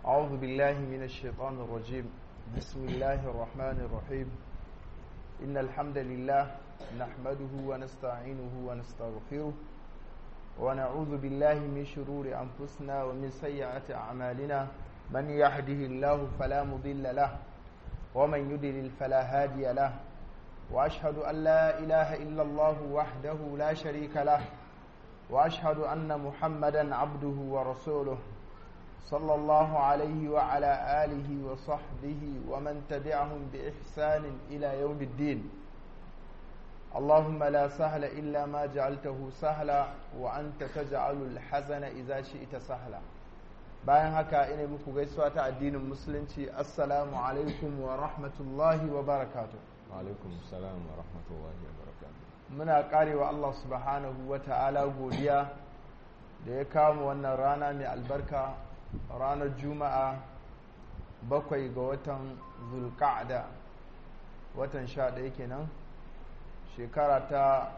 أعوذ بالله من الشيطان الرجيم بسم الله الرحمن الرحيم إن الحمد لله نحمده ونستعينه ونستغفره ونعوذ بالله من شرور أنفسنا ومن سيئات أعمالنا من يهده الله فلا مضل له ومن يضلل فلا هادي له وأشهد أن لا إله إلا الله وحده لا شريك له وأشهد أن محمدا عبده ورسوله صلى الله عليه وعلى آله وصحبه ومن تبعهم بإحسان إلى يوم الدين اللهم لا سهل إلا ما جعلته سهلا وأنت تجعل الحزن إذا شئت سهلا bayan haka ina muku gaisuwa ta addinin musulunci assalamu alaikum wa rahmatullahi wa barakatuh alaikum salam wa rahmatullahi wa barakatuh muna karewa Allah subhanahu wa ta'ala godiya da ya kawo wannan rana mai albarka ranar juma'a bakwai ga watan zulka'ada watan sha ɗaya kenan shekara ta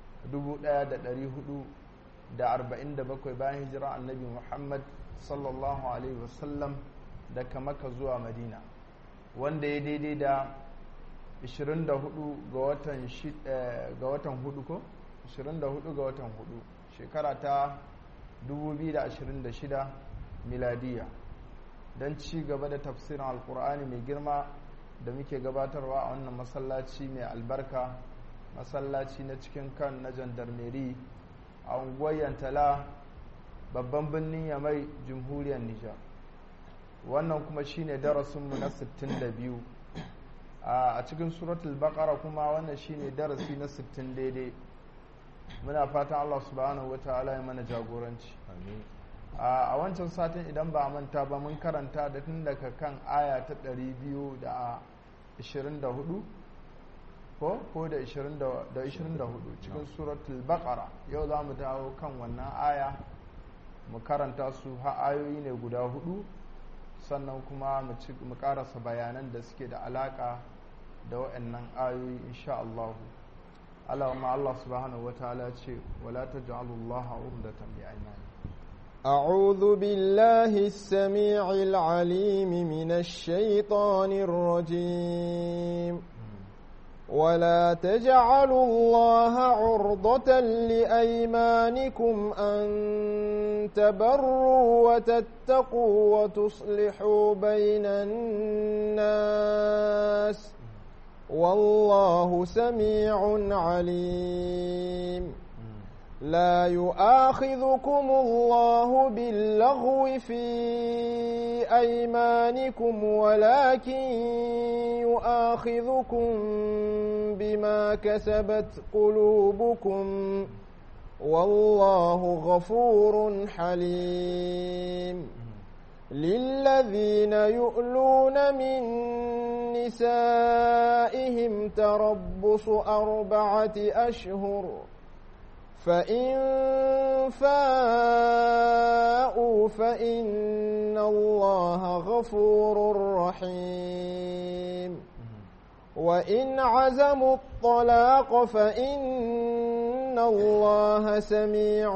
1447 bayan hijira annabi muhammad sallallahu alaihi wasallam daga maka zuwa madina wanda ya daidai da 24 ga watan ga watan hudu ko 24 ga watan hudu shekara ta 2026 miladiya don ci gaba da tafsirin alkur'ani mai girma da muke gabatarwa a wannan masallaci mai albarka masallaci na cikin kan na jandarmeri a unguwar yantala babban birnin yamai jamhuriyar nijar wannan kuma shine darasinmu na 62 a cikin suratul baqara kuma wannan shine darasi na 60 daidai muna fatan Allah subhanahu wataala ya mana jagoranci a wancan satin idan ba a manta ba mun karanta da tun daga kan aya ta 224 ko ko da 24 cikin suratul baqara yau za mu dawo kan wannan aya mu karanta su ha ayoyi ne guda hudu sannan kuma mu karasa bayanan da suke da alaka da waɗannan ayoyi insha Allah Allah ma Allah subhanahu wa ta'ala ce wala taj'alu Allah urdatan li aymanikum أعوذ بالله السميع العليم من الشيطان الرجيم ولا تجعلوا الله عرضة لأيمانكم أن تبروا وتتقوا وتصلحوا بين الناس والله سميع عليم لا يؤاخذكم الله باللغو في أيمانكم ولكن يؤاخذكم بما كسبت قلوبكم والله غفور حليم للذين يؤلون من نسائهم تربص أربعة أشهر فإن فاءوا فإن الله غفور رحيم وإن عزموا الطلاق فإن الله سميع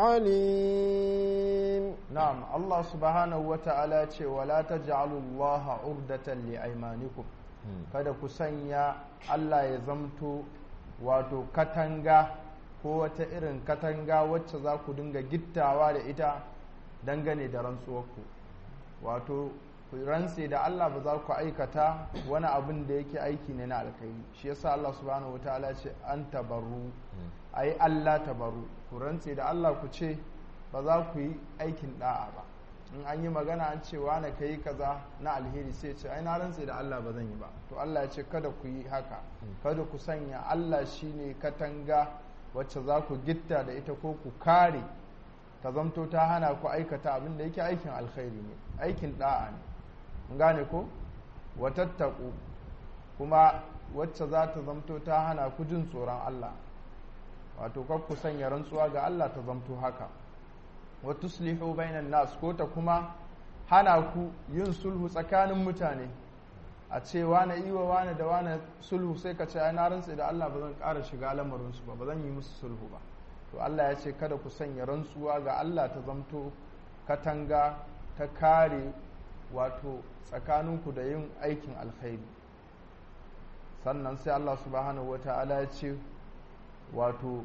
عليم نعم الله سبحانه وتعالى ولا تجعلوا الله عردة لأيمانكم kada ku sanya Allah ya zamto wato katanga ko wata irin katanga wacce za ku dinga gittawa da ita dangane da rantsuwarku wato ku rantse da Allah ba za ku aikata wani abin da yake aiki ne na alkhairi shi yasa Allah subhanahu wataala ce an tabarru ai Allah tabarru ku rantse da Allah ku ce ba za ku yi aikin da'a ba in an yi magana an ce wane ka yi kaza na alheri sai ce ai na rantse da Allah ba zan yi ba to Allah ya ce kada ku yi haka kada ku sanya Allah shine katanga wacce za ku gitta da ita ko ku kare ta zamto ta hana ku aikata abin da yake aikin alkhairi ne aikin da'a ne mun gane ko watattaku kuma wacce za ta zamto ta hana ku jin tsoron Allah wato kar ku sanya rantsuwa ga Allah ta zamto haka wa tuslihu bainan nas ko ta kuma hana ku yin sulhu tsakanin mutane a ce wane iwa wane da wane sulhu sai ka ce ai na rantse da Allah ba zan ƙara shiga lamarinsu ba ba zan yi musu sulhu ba to Allah ya ce kada ku sanya rantsuwa ga Allah ta zamto katanga ta kare wato tsakaninku da yin aikin alkhairi sannan sai Allah subhanahu wata'ala ya ce wato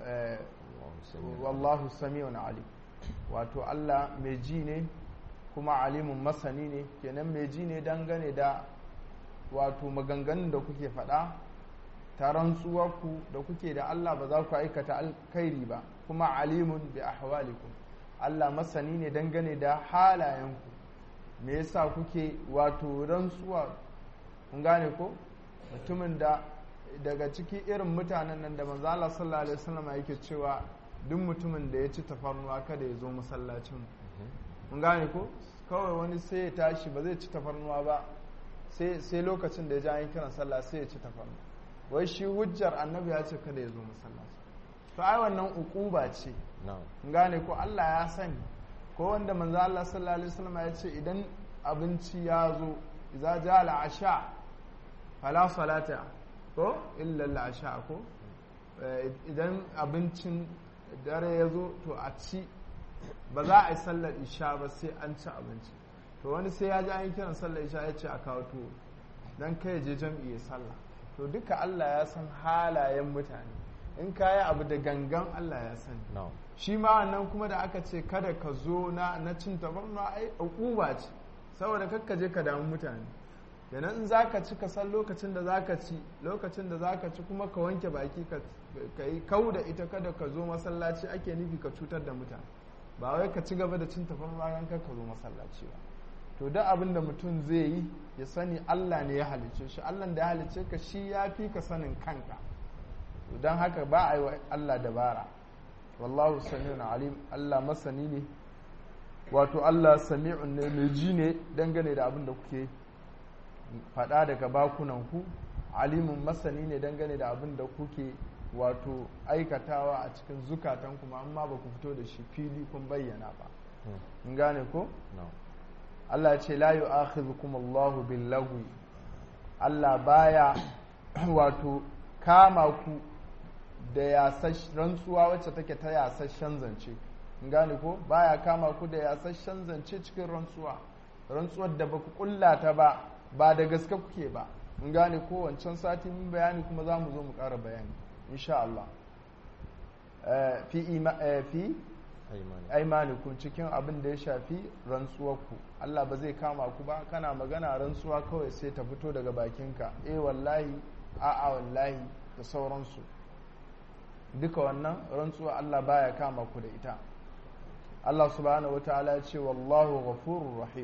wallahu sami'un alim wato Allah mai ji ne kuma alimun masani ne kenan mai ji ne dangane da wato maganganun da kuke faɗa ta rantsuwarku da kuke da Allah ba za ku aikata alkhairi ba kuma alimun bi ahwalikum Allah masani ne dangane da halayenku me yasa kuke wato rantsuwa kun gane ko mutumin da daga ciki irin mutanen nan da manzo Allah sallallahu alaihi wasallam yake cewa duk mutumin da ya ci tafarnuwa kada ya zo masallacin mun gane ko kawai wani sai ya tashi ba zai ci tafarnuwa ba sai lokacin da ya ji an yi kiran sallah sai ya ci tafarnuwa wai shi hujjar annabi ya ce kada ya zo masallaci to ai wannan ukuba ce mun gane ko Allah ya sani ko wanda manzo Allah sallallahu alaihi wasallam ya ce idan abinci ya zo idza ja al-asha fala salata ko illa al-asha ko idan abincin dare ya zo to a ci ba za a yi sallar isha ba sai an ci abinci to wani sai ya ji an yi kiran sallar isha ya ce a kawo tuwo don kai je jam'i ya sallah to duka Allah ya san halayen mutane in ka yi abu da gangan Allah ya sani shi ma wannan kuma da aka ce kada ka zo na na cin tabarna ai uquba ce saboda kakka je ka damu mutane kenan in zaka ci ka san lokacin da zaka ci lokacin da zaka ci kuma ka wanke baki ka yi kau da ita kada ka zo masallaci ake nufi ka cutar da mutane ba wai ka ci gaba da cin tafarnuwa ran ka zo masallaci ba to duk abin da mutum zai yi ya sani Allah ne ya halice shi Allah da ya halice ka shi ya fi ka sanin kanka don haka ba a yi wa Allah dabara wallahu sami'un alim Allah masani ne wato Allah sami'un ne mai ji ne dangane da abin da kuke faɗa daga bakunan ku alimun masani ne dangane da abin da kuke wato aikatawa a cikin zukatan kuma amma ba ku fito da shi fili kun bayyana ba in gane ko Allah ce la yu'akhidhukum Allahu bil lagwi Allah baya wato kama ku da yasash rantsuwa wacce take ta yasashen zance in gane ko baya kama ku da yasashen zance cikin rantsuwa rantsuwar da baku kulla ta ba ba da gaske kuke ba in gane ko wancan sati mun bayani kuma za mu zo mu ƙara bayani insha Allah fi aimanikun cikin abin da ya shafi rantsuwarku Allah ba zai kama ku ba kana magana rantsuwa kawai sai ta fito daga bakinka eh wallahi a'a wallahi da sauransu duka wannan rantsuwa Allah baya kama ku da ita Allah subhanahu wataala ya ce wallahu ghafurur rahim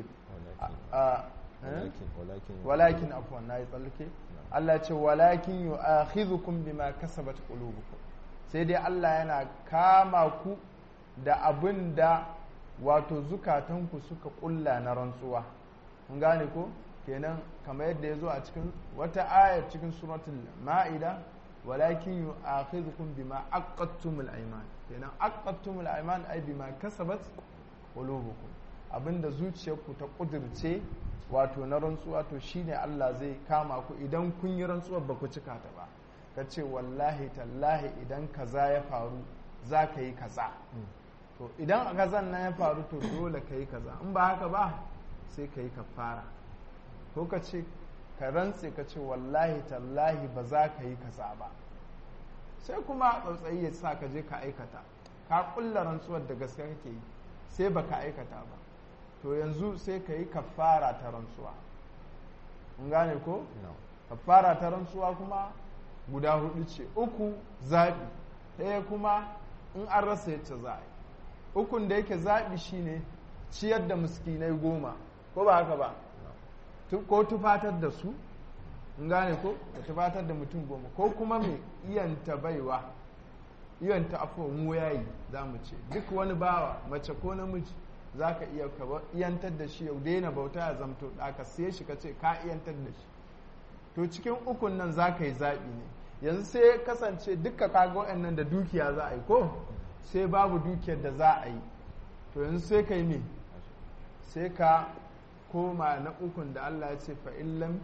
walakin afwan nayi tsallake Allah ya ce walakin yu'akhidhukum bima kasabat qulubukum sai dai Allah yana kama ku da abin da wato zukatanku suka kulla na rantsuwa kun gane ko kenan kamar yadda ya zo a cikin wata ayar cikin suratul ma'ida walakin yu'akhidhukum bima aqadtumul ayman kenan aqadtumul ayman ay bima kasabat qulubukum abinda zuciyarku ta kudirce wato na rantsuwa to shine Allah zai kama ku idan kun yi rantsuwar ba ku cika ta ba ka ce wallahi tallahi idan kaza ya faru za ka yi kaza to idan kazan nan ya faru to dole ka yi kaza in ba haka ba sai ka yi kafara ko ka ce ka rantse ka ce wallahi tallahi ba za ka yi kaza ba sai kuma tsautsayi ya sa ka je ka aikata ka kulla rantsuwar da gaske kake yi sai baka aikata ba to yanzu sai ka yi kafara ta rantsuwa in gane ko kafara ta rantsuwa kuma guda hudu ce uku zaɓi ɗaya kuma in an rasa yacce za a yi ukun da yake zaɓi shine ciyar da miskinai goma ko ba haka ba ko tufatar da su in gane ko ka tufatar da mutum goma ko kuma mai iyanta baiwa iyanta afuwa mu yayi za mu ce duk wani bawa mace ko namiji za ka iya ka iyantar da shi yau daina bauta ya zamto da ka siye shi ka ce ka iyantar da shi to cikin ukun nan za ka yi zaɓi ne yanzu sai kasance duka kaga waɗannan da dukiya za a yi ko sai babu dukiyar da za a yi to yanzu sai ka yi me sai ka koma na ukun da Allah ya ce fa'illam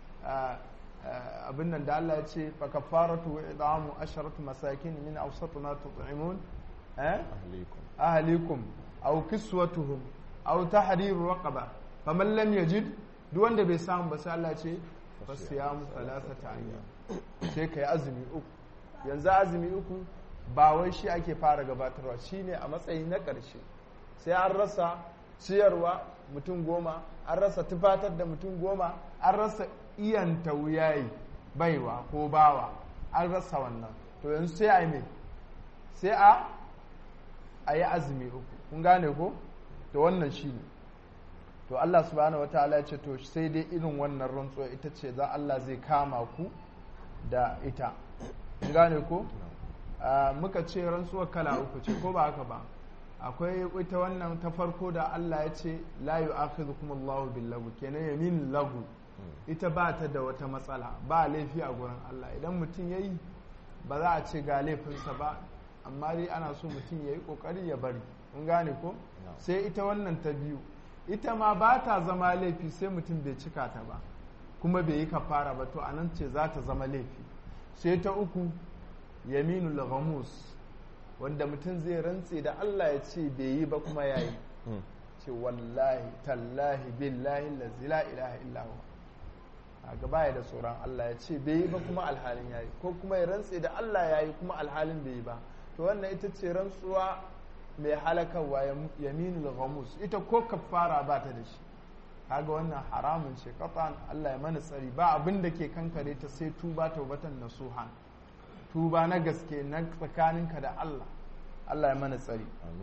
abin nan da Allah ya ce fa kafaratu wa idamu asharatu masakin min awsatu ma tut'imun eh ahlikum aw kiswatuhum aw tahriru raqaba faman lam yajid duk wanda bai samu ba sai Allah ce fasiyamu thalathata ayyam sai kai azumi uku yanzu azumi uku ba wai shi ake fara gabatarwa shine a matsayi na ƙarshe sai an rasa ciyarwa mutum goma an rasa tufatar da mutum goma an rasa iyanta wuyayi baiwa ko bawa an rasa wannan to yanzu sai a yi mai sai a a yi azumi uku kun gane ko to wannan shi ne to Allah subhanahu wataala ya ce to sai dai irin wannan rantsuwa ita ce za Allah zai kama ku da ita kun gane ko muka ce rantsuwar kala uku ce ko ba haka ba akwai ita wannan ta farko da Allah ya ce la yu'akhidhukum Allahu bil lagu kenan yamin lagu ita ba ta da wata matsala ba laifi a gurin Allah idan mutum yayi ba za a ce ga laifinsa ba amma dai ana so mutum yayi kokari ya bari kun gane ko sai ita wannan ta biyu ita ma ba ta zama laifi sai mutum bai cika ta ba kuma bai yi kafara ba to anan ce za ta zama laifi sai ta uku yaminul ghamus wanda mutum zai rantse da Allah ya ce bai yi ba kuma ya yi ce wallahi tallahi billahi lazi la ilaha illahu a gaba ya da tsoron Allah ya ce bai yi ba kuma alhalin ya yi ko kuma ya rantse da Allah ya yi kuma alhalin bai yi ba to wannan ita ce rantsuwa mai halakarwa yaminul ghamus ita ko kafara ba ta da shi kaga wannan haramun ce qatan Allah ya mana tsari ba abin da ke kankare ta sai tuba taubatan nasuhan tuba na gaske na tsakaninka da Allah Allah ya mana tsari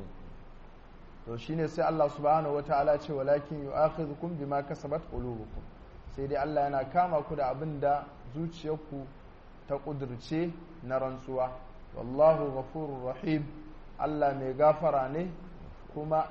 to shine sai Allah subhanahu wataala ce walakin yu'akhidhukum bima kasabat qulubukum sai dai Allah yana kama ku da abin da zuciyarku ta kudurce na rantsuwa wallahu ghafurur rahim Allah mai gafara ne kuma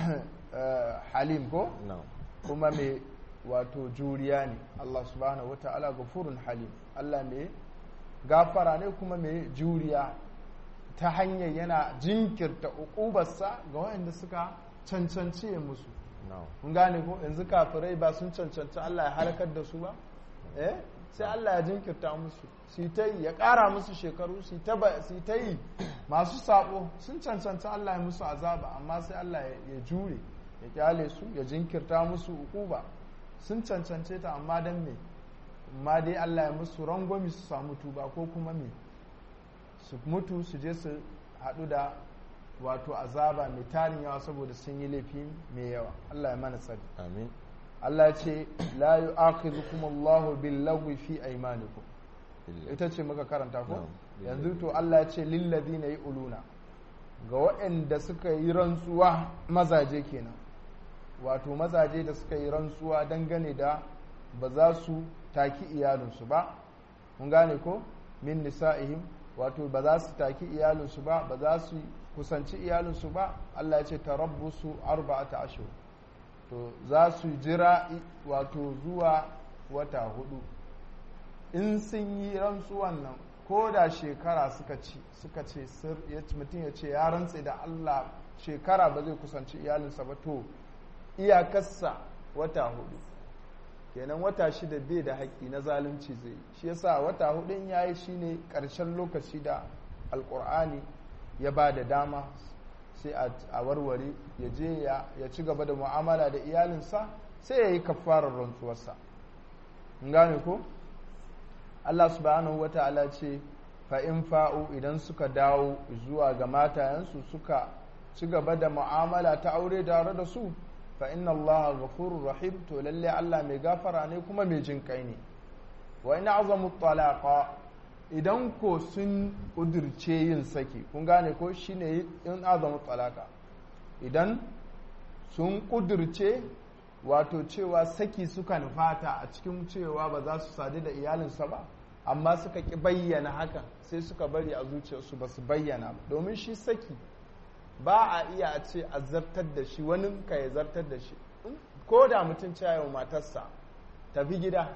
halim ko kuma mai wato juriya ne Allah subhanahu wataala ghafurun halim Allah mai gafara ne kuma mai juriya ta hanyar yana jinkirta ukubarsa ga waɗanda suka cancanci ya musu kun gane ko yanzu kafirai ba sun cancanci Allah ya halakar da su ba eh sai Allah ya jinkirta musu su ta yi ya ƙara musu shekaru su ta yi masu sabo sun cancanci Allah ya musu azaba amma sai Allah ya jure ya kyale su ya jinkirta musu ukuba sun cancance ta amma dan me amma dai Allah ya musu rangwami su samu tuba ko kuma me su mutu su je su haɗu da wato azaba mai tarin yawa saboda sun yi laifi mai yawa Allah ya mana tsari amin Allah ce la yu'akhidhukum Allahu bil lagwi fi aymanikum ita ce muka karanta ko yanzu to Allah ya ce lil ladina uluna ga waɗanda suka yi rantsuwa mazaje kenan wato mazaje da suka yi rantsuwa dangane da ba za su taki iyalinsu ba mun gane ko min nisa'ihim wato ba za su taki iyalinsu ba ba za su kusanci iyalinsu ba Allah ya ce tarabbusu arba'ata ashhur to za su jira wato zuwa wata hudu in sun yi rantsuwan nan ko da shekara suka ci suka ce mutum ya ce ya rantse da Allah shekara ba zai kusanci iyalinsa ba to iyakarsa wata hudu kenan wata shida bai da haƙƙi na zalunci zai shi yasa wata hudun ya yi shine ƙarshen lokaci da alƙur'ani ya ba da dama sai a warware ya je ya ci gaba da mu'amala da iyalinsa sai ya yi kafarar rantsuwarsa gane ko Allah subhanahu wa ta'ala ce fa'in fa'u idan suka dawo zuwa ga matayensu suka ci gaba da mu'amala ta aure tare da su fa inna allaha ghafurur rahim to lalle Allah mai gafara ne kuma mai jin kai ne wa in azamu talaqa idan ko sun kudirce yin saki kun gane ko shine in azamu talaqa idan sun kudirce wato cewa saki suka nufata a cikin cewa ba za su sadu da iyalinsa ba amma suka ki bayyana hakan sai suka bari a zuciyarsu ba su bayyana ba domin shi saki ba a iya a ce a zartar da shi wani ka ya zartar da shi ko da mutum cewa matarsa tafi gida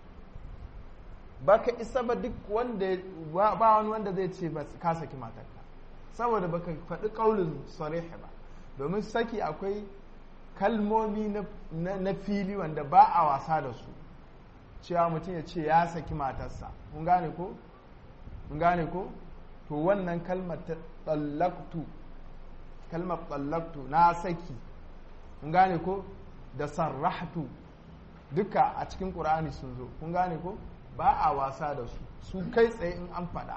ba ka isa ba duk wanda ba wani wanda zai ce ba ka saki matarka saboda ba ka faɗi ƙaunin sarihi ba domin saki akwai kalmomi na fili wanda ba a wasa da su cewa mutum ya ce ya saki matarsa mun gane ko mun gane ko to wannan kalmar ta tsallaktu kalmar tsallaktu na saki mun gane ko da sarrahtu duka a cikin ƙur'ani sun zo kun gane ko ba a wasa da su su kai tsaye in an faɗa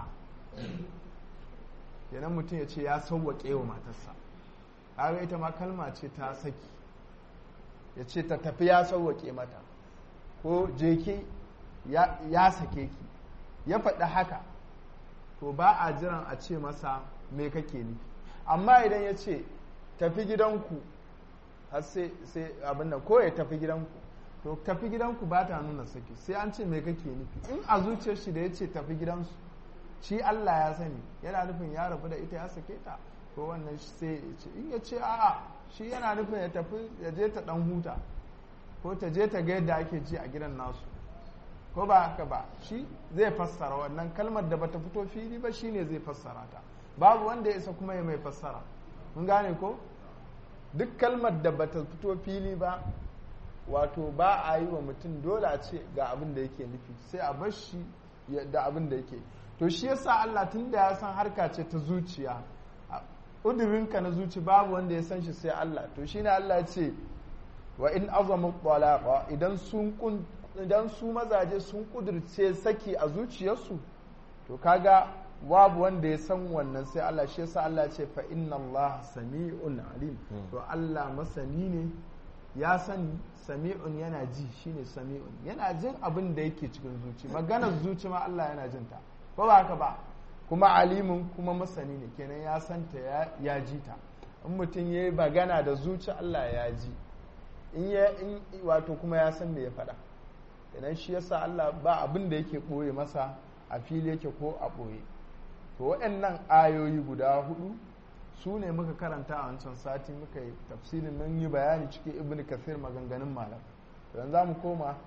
kenan mutum ya ce ya sauwaƙe wa matarsa kaga ita ma kalma ce ta saki ya ce ta tafi ya sauwaƙe mata ko jeke ya sake ki ya faɗi haka to ba a jiran a ce masa me kake nufi amma idan ya ce tafi gidanku har sai abin nan ko ya tafi gidanku to tafi gidanku ba ta nuna saki sai an ce me kake nufi in a zuciyar shi da ya ce tafi gidansu shi Allah ya sani yana nufin ya rabu da ita ya sake ta ko wannan sai ya ce in ya ce a'a shi yana nufin ya tafi ya je ta dan huta ko ta je ta ga yadda ake ji a gidan nasu ko ba haka ba shi zai fassara wannan kalmar da bata fito fili ba shine zai fassara ta babu wanda ya isa kuma ya mai fassara mun gane ko duk kalmar da bata fito fili ba wato ba a yi wa mutum dole a ce ga abin da yake nufi sai a bar shi da abin da yake to shi yasa Allah tun da ya san harka ce ta zuciya udurinka na zuci babu wanda ya san shi sai Allah to shine Allah ce wa in azamu talaqa idan sun idan su mazaje sun kudurce saki a zuciyarsu to kaga babu wanda ya san wannan sai Allah shi yasa Allah ce fa inna Allah sami'un alim to Allah masani ne ya sani sami'un yana ji shine sami'un yana jin abin da yake cikin zuci maganar zuci ma Allah yana jin ta ko ba haka ba kuma alimin kuma masani ne kenan ya santa ya ji ta in mutum ya yi magana da zuci Allah ya ji in ya in wato kuma ya san me ya faɗa kenan shi yasa Allah ba abin da yake ɓoye masa a fili yake ko a ɓoye to waɗannan ayoyi guda hudu su ne muka karanta a wancan sati muka yi tafsirin mun yi bayani cikin ibn kathir maganganun malam don za mu koma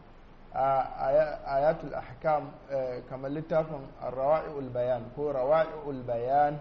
a ayatul ahkam kamar littafin rawa'i'ul bayan ko rawa'i'ul bayan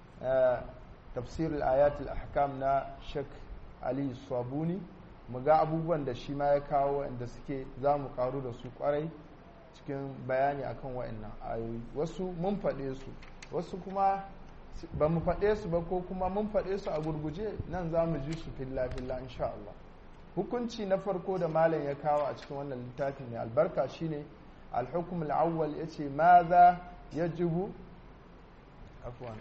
tafsirul ayatul ahkam na shek ali sabuni mu ga abubuwan da shi ma ya kawo wanda suke za mu karu da su kwarai cikin bayani akan wa'annan ayoyi wasu mun faɗe su wasu kuma ba mu faɗe su ba ko kuma mun faɗe su a gurguje nan za mu ji su filla-filla insha Allah hukunci na farko da malam ya kawo a cikin wannan littafin mai albarka shine alhukum al'awwal ya ce ma za ya jibu afwan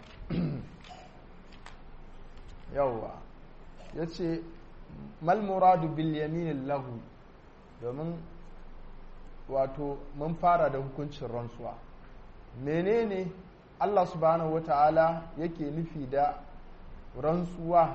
yawwa ya ce malmuradu bil yaminin lahu domin wato mun fara da hukuncin rantsuwa menene Allah subhanahu wata'ala yake nufi da rantsuwa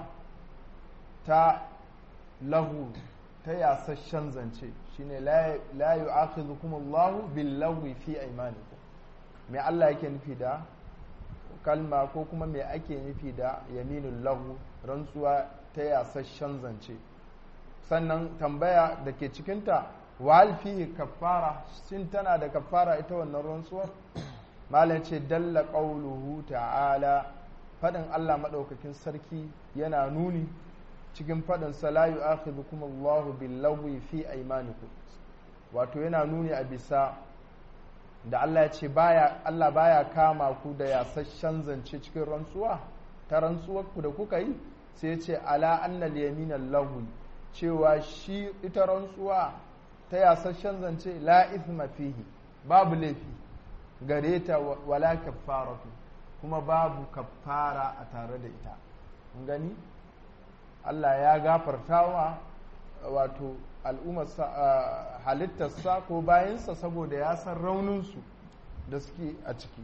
ta lahu ta yasasshen zance shine la yu'akhidhukum Allahu bil lagwi fi aymanikum me Allah yake nufi da kalma ko kuma me ake nufi da yaminul lahu rantsuwa ta yasasshen zance sannan tambaya da ke cikinta wal fihi kaffara shin tana da kaffara ita wannan rantsuwar malam ce dalla qauluhu ta'ala fadin Allah madaukakin sarki yana nuni cikin fadin sa la yu'akhidhukum Allahu bil lagwi fi aymanikum wato yana nuni a bisa da Allah ya ce baya Allah baya kama ku da yasasshen zance cikin rantsuwa ta rantsuwar ku da kuka yi sai ya ce ala annal yaminal lahu cewa shi ita rantsuwa ta yasasshen zance la ithma fihi babu laifi gare ta wala kaffaratu kuma babu kaffara a tare da ita gani Allah ya gafarta wa wato al'ummarsa halittarsa ko bayansa saboda ya san rauninsu da suke a ciki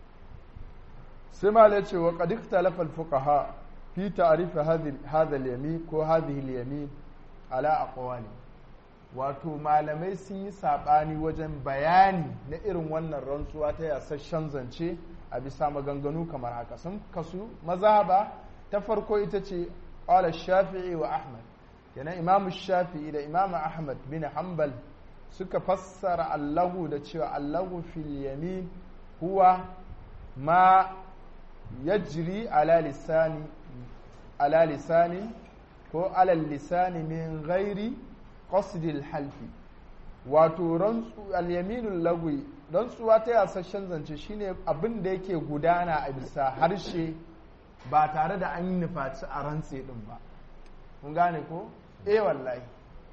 sai ma ce wa qad ikhtalafa al-fuqaha fi ta'rif hadha al-yamin ko hadhihi al-yamin ala aqwali wato malamai sun yi saɓani wajen bayani na irin wannan rantsuwa ta yasasshen zance a bisa maganganu kamar haka sun kasu mazhaba ta farko ita ce ƙwala shafi'i wa ahmad yana imamu shafi'i da imamu ahmad bin hanbal suka fassara allahu da cewa allahu fil yamin huwa ma yajri ala lisani ala lisani ko alal lisani min ghairi qasdil halfi wato rantsu al-yaminul lagwi rantsuwa ta yasashen zance shine abin da yake gudana a bisa harshe ba tare da an yi nufaci a rantse din ba kun gane ko eh wallahi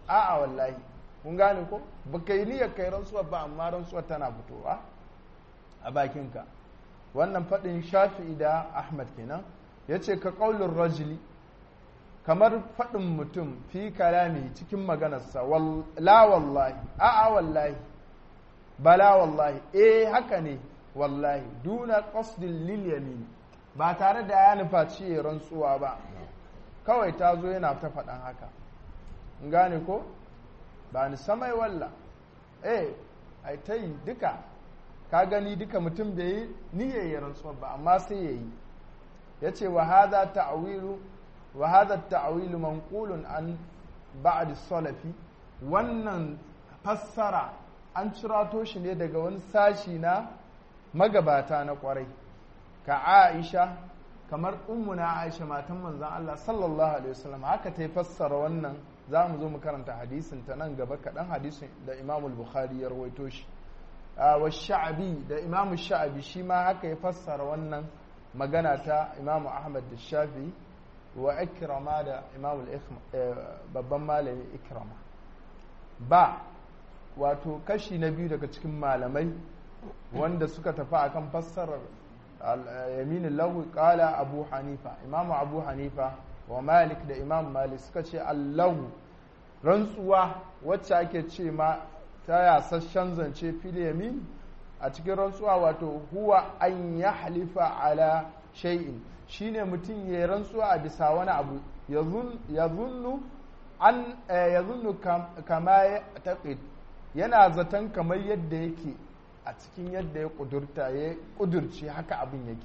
a'a wallahi kun gane ko baka yi niyyar kai rantsuwar ba amma rantsuwar tana fitowa a bakinka wannan faɗin shafi'i da ahmad kenan ya ce ka ƙaunin rajuli kamar faɗin mutum fi kalami cikin maganarsa la wallahi a'a wallahi bala wallahi eh haka ne wallahi duna qasdin lil yamin ba tare da ya nufa ciye rantsuwa ba kawai ta zo yana ta faɗan haka in gane ko ba ni samai walla eh ai ta yi duka ka gani duka mutum bai yi niyyar rantsuwa ba amma sai ya yi ya ce wa hadha ta'wilu wa hadha ta'wilu manqulun an ba'd salafi wannan fassara an cirato shi ne daga wani sashi na magabata na kwarai ka Aisha kamar ummuna Aisha matan manzon Allah sallallahu alaihi wasallam haka ta fassara wannan za mu zo mu karanta hadisin ta nan gaba kaɗan hadisin da Imam Bukhari ya rawaito shi wa sha'abi da Imam Sha'abi shi ma haka ya fassara wannan magana ta Imam Ahmad da Shafi wa Ikrama da Imam babban malami Ikrama ba wato kashi na biyu daga cikin malamai wanda suka tafi akan fassarar yaminin lahu kala abu hanifa imamu abu hanifa wa malik da imam malik suka ce allahu rantsuwa wacce ake ce ma ta yasasshen zance fil yamin a cikin rantsuwa wato huwa an ya halifa ala shay'in shine mutum ya rantsuwa a bisa wani abu ya zunnu an ya zunnu kama ya taqid yana zaton kamar yadda yake a cikin yadda ya kudurta ya kudurci haka abin yake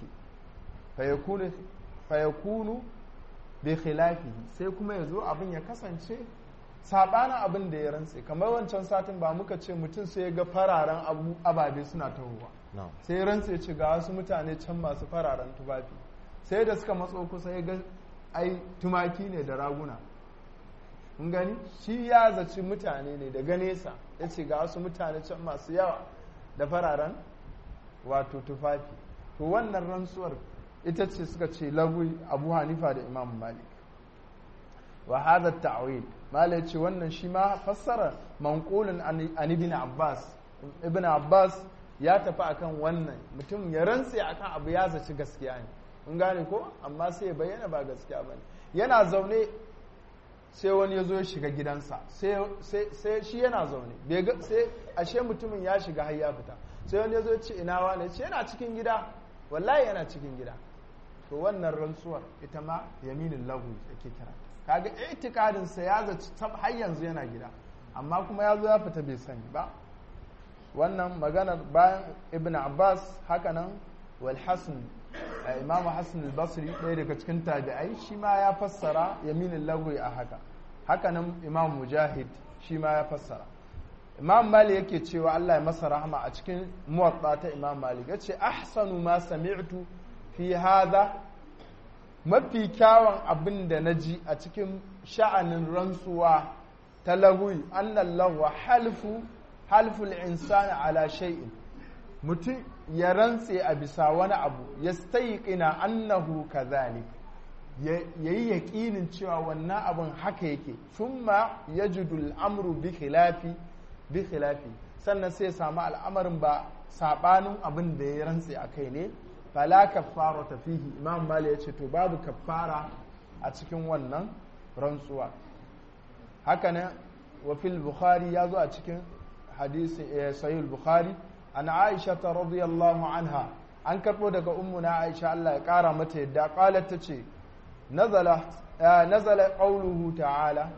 fayakunu bai khilafi sai kuma ya zo abin ya kasance sabanin abin da ya rantse kamar wancan satin ba muka ce mutum sai ya ga fararen ababe suna tahowa sai rantse ce ga wasu mutane can masu fararen tufafi sai da suka matso kusa ya ga ai tumaki ne da raguna kun gani shi ya zaci mutane ne daga nesa ya ce ga wasu mutane can masu yawa da fararen wato tufafi to wannan rantsuwar ita ce suka ce lagwi abu hanifa da imam malik wa hadha ta'wil malai ce wannan shi ma fassara manqulun an ibn abbas ibn abbas ya tafi akan wannan mutum ya rantse akan abu ya zaci gaskiya ne in gane ko amma sai ya bayyana ba gaskiya bane yana zaune sai wani ya zo ya shiga gidansa sai shi yana zaune sai ashe mutumin ya shiga har ya fita sai wani ya zo ya ce ina wani ce yana cikin gida wallahi yana cikin gida to wannan rantsuwar ita ma yaminin lahu yake kira kaga itikadin sa ya zaci har yanzu yana gida amma kuma ya zo ya fita bai sani ba wannan maganar bayan ibn abbas hakanan wal hasan imam hassan al-basri ɗaya daga cikin tabi'ai shi ma ya fassara yaminin lagwi a haka hakanan imam mujahid shi ma ya fassara imam mali yake cewa allah ya masa rahama a cikin muwatta ta imam mali ya ce ahsanu ma sami'tu fi hadha mafi kyawun abin da na ji a cikin sha'anin rantsuwa ta lagwi annan lagwa halfu halful insani ala shay'in mutum ya rantse a bisa wani abu ya staiƙina annahu kazalik ya yi yaƙinin cewa wannan abin haka yake thumma yajidul amru bi khilafi bi khilafi sannan sai samu al'amarin ba sabanin abin da ya rantse a kai ne fala kaffara ta fihi imam mali ya ce to babu kaffara a cikin wannan rantsuwa haka ne wa fil bukhari ya zo a cikin hadisi sahih bukhari an aisha ta radiyallahu anha an karbo daga ummuna aisha Allah ya kara mata yadda qalat tace nazala nazala qawluhu ta'ala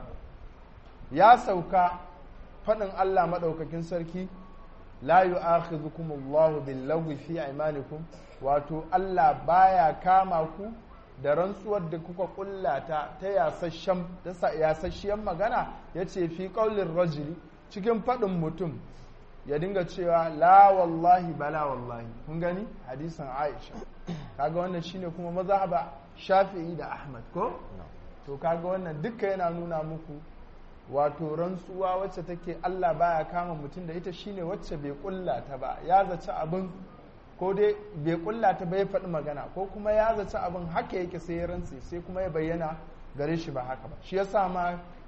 ya sauka fadin Allah madaukakin sarki la yu'akhidhukum Allahu bil lagwi fi aymanikum wato Allah baya kama ku da rantsuwar da kuka kullata ta yasasshen ta yasasshiyan magana yace fi qaulir rajuli cikin fadin mutum ya dinga cewa la wallahi bala wallahi kun gani hadisin Aisha kaga wannan shine kuma mazhaba Shafi'i da Ahmad ko to kaga wannan duka yana nuna muku wato rantsuwa wacce take Allah baya kama mutum da ita shine wacce bai kulla ta ba ya zaci abin ko dai bai kulla ta bai faɗi magana ko kuma ya zaci abin haka yake sai ya rantsi sai kuma ya bayyana gare shi ba haka ba shi yasa ma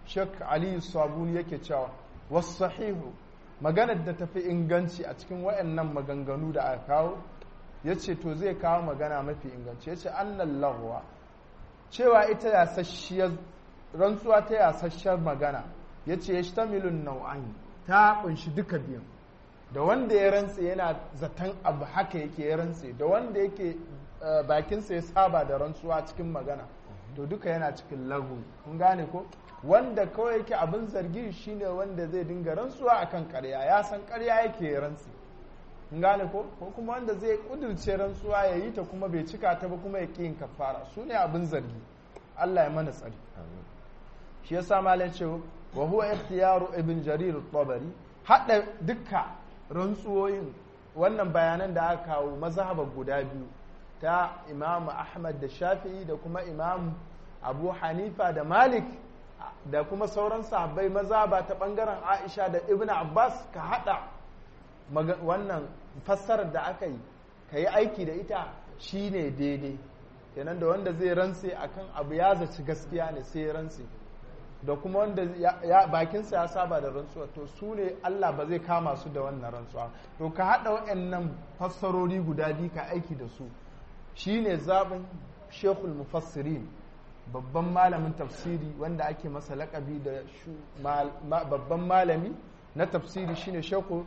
shek aliyu sabuni yake cewa wasu sahihu maganar da tafi inganci a cikin wayannan maganganu da aka kawo ya ce to zai kawo magana mafi inganci ya ce annan lahwa cewa ita yasasshiyar rantsuwa ta yasasshiyar magana ya ce ya shtamilun nau'an ta kunshi duka biyan da wanda ya rantse yana zaton abu haka yake ya rantse da wanda yake bakinsa ya saba da rantsuwa cikin magana to duka yana cikin lagu kun gane ko wanda kawai yake abin zargi shine wanda zai dinga rantsuwa akan karya ya san karya yake ya rantse kun gane ko ko kuma wanda zai kudurce rantsuwa ya yi ta kuma bai cika ta ba kuma ya ƙi yin kafara su ne abin zargi Allah ya mana tsari shi yasa malam ce wa huwa ikhtiyaru ibn jarir at-tabari hada dukka rantsuwoyin wannan bayanan da aka kawo mazhabar guda biyu ta imam ahmad da shafi'i da kuma imam abu hanifa da malik da kuma sauran sahabbai mazhaba ta bangaren aisha da ibn abbas ka hada wannan fassarar da aka yi ka yi aiki da ita shine daidai kenan da wanda zai rantse akan abu ya zaci gaskiya ne sai ya rantse da kuma wanda bakinsa ya saba da rantsuwa to su ne Allah ba zai kama su da wannan rantsuwa to ka haɗa waɗannan fassarori guda biyu ka aiki da su shine zaɓin shekul mufassirin babban malamin tafsiri wanda ake masa laƙabi da babban malami na tafsiri shine shekul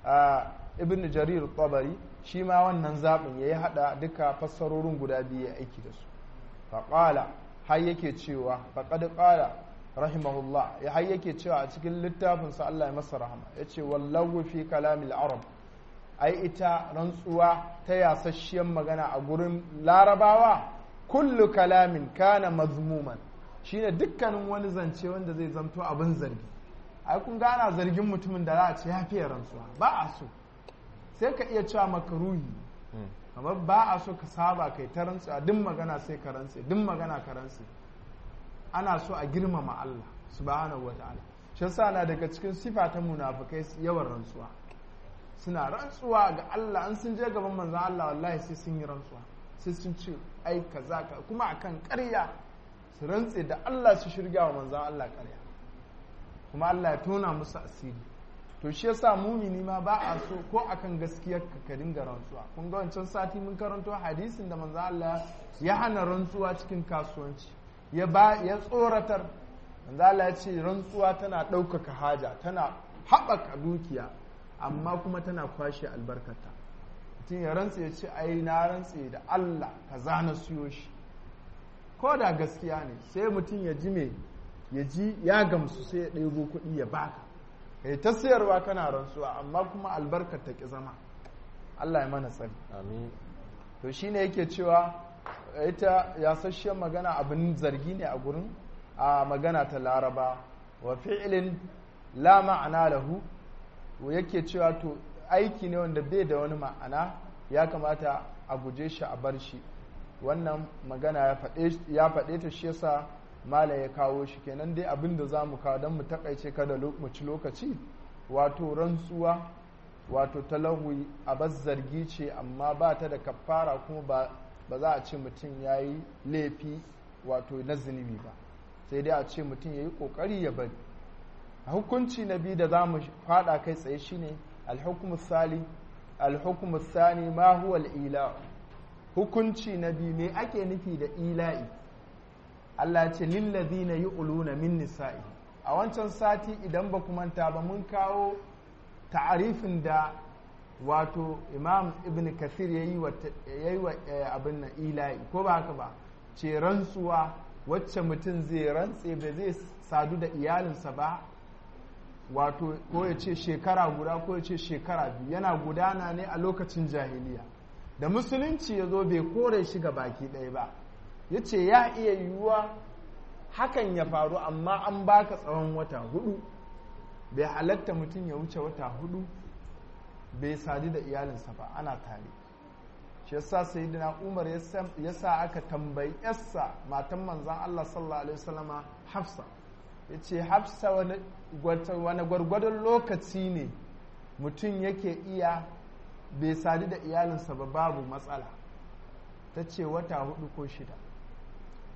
ibn jarir tabari shi ma wannan zaɓin ya yi haɗa duka fassarorin guda biyu ya aiki da su faƙala har yake cewa faƙad ƙala rahimahullah ya har yake cewa a cikin littafinsa Allah ya masa rahama ya ce wallahu fi kalamil arab ai ita rantsuwa ta yasasshiyar magana a gurin larabawa kullu kalamin kana mazmuman shine dukkanin wani zance wanda zai zanto abin zargi ai kun gana zargin mutumin da za a ce ya fiye rantsuwa ba a so sai ka iya cewa makaruhi kamar ba a so ka saba kai ta rantsuwa duk magana sai ka rantse duk magana ka rantse ana so a girmama Allah subhanahu wa ta'ala shi yasa na daga cikin sifa ta munafikai yawan rantsuwa suna rantsuwa ga Allah an sun je gaban manzon Allah wallahi sai sun yi rantsuwa sai sun ce ai kaza ka kuma akan ƙarya su rantse da Allah su shirga wa manzon Allah ƙarya kuma Allah ya tona musu asiri to shi yasa mumini ma ba a so ko akan gaskiyar ka ka dinga rantsuwa kun ga wancan sati mun karanto hadisin da manzon Allah ya hana rantsuwa cikin kasuwanci ya ba ya tsoratar manzala ya ce rantsuwa tana ɗaukaka haja tana haɓaka dukiya amma kuma tana kwashe albarkata mutum ya rantse ya ce ai na rantse da Allah ka zana siyo shi ko da gaskiya ne sai mutum ya ji me ya ji ya gamsu sai ya ɗebo kuɗi ya baka kai ta sayarwa kana rantsuwa amma kuma albarkar ta ki zama Allah ya mana tsari amin to shine yake cewa ita yasasshiyar magana abin zargi ne a gurin a magana ta laraba wa fi'ilin la ma'ana lahu yake cewa to aiki ne wanda bai da wani ma'ana ya kamata a guje shi a bar shi wannan magana ya faɗe ta shi yasa mala ya kawo shi kenan dai abin da za mu kawo don mu takaice kada mu ci lokaci wato rantsuwa wato talawi a zargi ce amma ba ta da kafara kuma ba ba za a ce mutum ya yi laifi wato na zunubi ba sai dai a ce mutum ya yi ƙoƙari ya bari a hukunci na biyu da za mu faɗa kai tsaye shine alhukumus sani ma huwa ila hukunci na biyu me ake nufi da ila'i Allah ya ce lillazina yu'luna min nisa'i a wancan sati idan ba ku manta ba mun kawo ta'arifin da wato imam ibn kathir ya yi wa abin na ila'i ko ba haka ba ce rantsuwa wacce mutum zai rantse ba zai sadu da iyalinsa ba wato ko ya ce shekara guda ko ya ce shekara biyu yana gudana ne a lokacin jahiliya da musulunci ya zo bai kore shi ga baki ɗaya ba ya ce ya iya yiwuwa hakan ya faru amma an baka tsawon wata hudu bai halatta mutum ya wuce wata hudu bai sadu da iyalinsa ba ana tare shi yasa sayyidina umar ya sa aka tambayi yarsa matan manzan Allah sallallahu alaihi wasallama hafsa ya ce hafsa wani gwargwadon lokaci ne mutum yake iya bai sadu da iyalinsa ba babu matsala ta ce wata hudu ko shida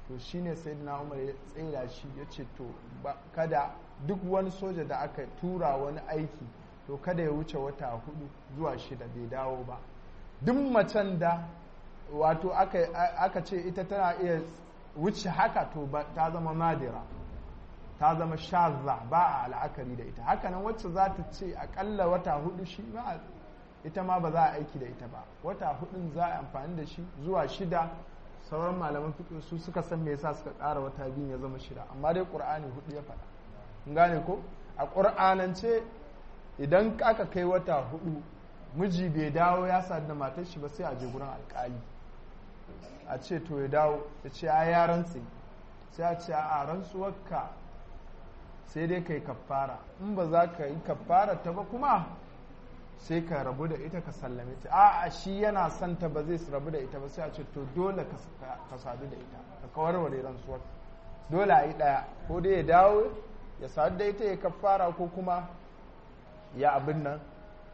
to shine sayyidina umar ya tsira shi ya ce to kada duk wani soja da aka tura wani aiki to kada ya wuce wata hudu zuwa shida bai dawo ba duk macen da wato aka ce ita tana iya wuce haka to ta zama madira ta zama shazza ba a la'akari da ita hakanan wacce za ta ce akalla wata hudu shi ma ita ma ba za a aiki da ita ba wata hudun za a amfani da shi zuwa shida sauran malaman fiqh su suka san me yasa suka ƙara wata biyu ya zama shida amma dai qur'ani hudu ya faɗa kun gane ko a qur'anance idan aka kai wata hudu miji bai dawo ya sadu da matar shi ba sai a je gurin alƙali a ce to ya dawo ya ce a ya rantse sai a ce a rantsuwarka sai dai ka yi kaffara in ba za ka yi kaffara ta ba kuma sai ka rabu da ita ka sallame ta a a shi yana son ta ba zai rabu da ita ba sai a ce to dole ka sadu da ita ka kawarware rantsuwar dole a yi ɗaya ko dai ya dawo ya sadu da ita ya kaffara ko kuma ya abin nan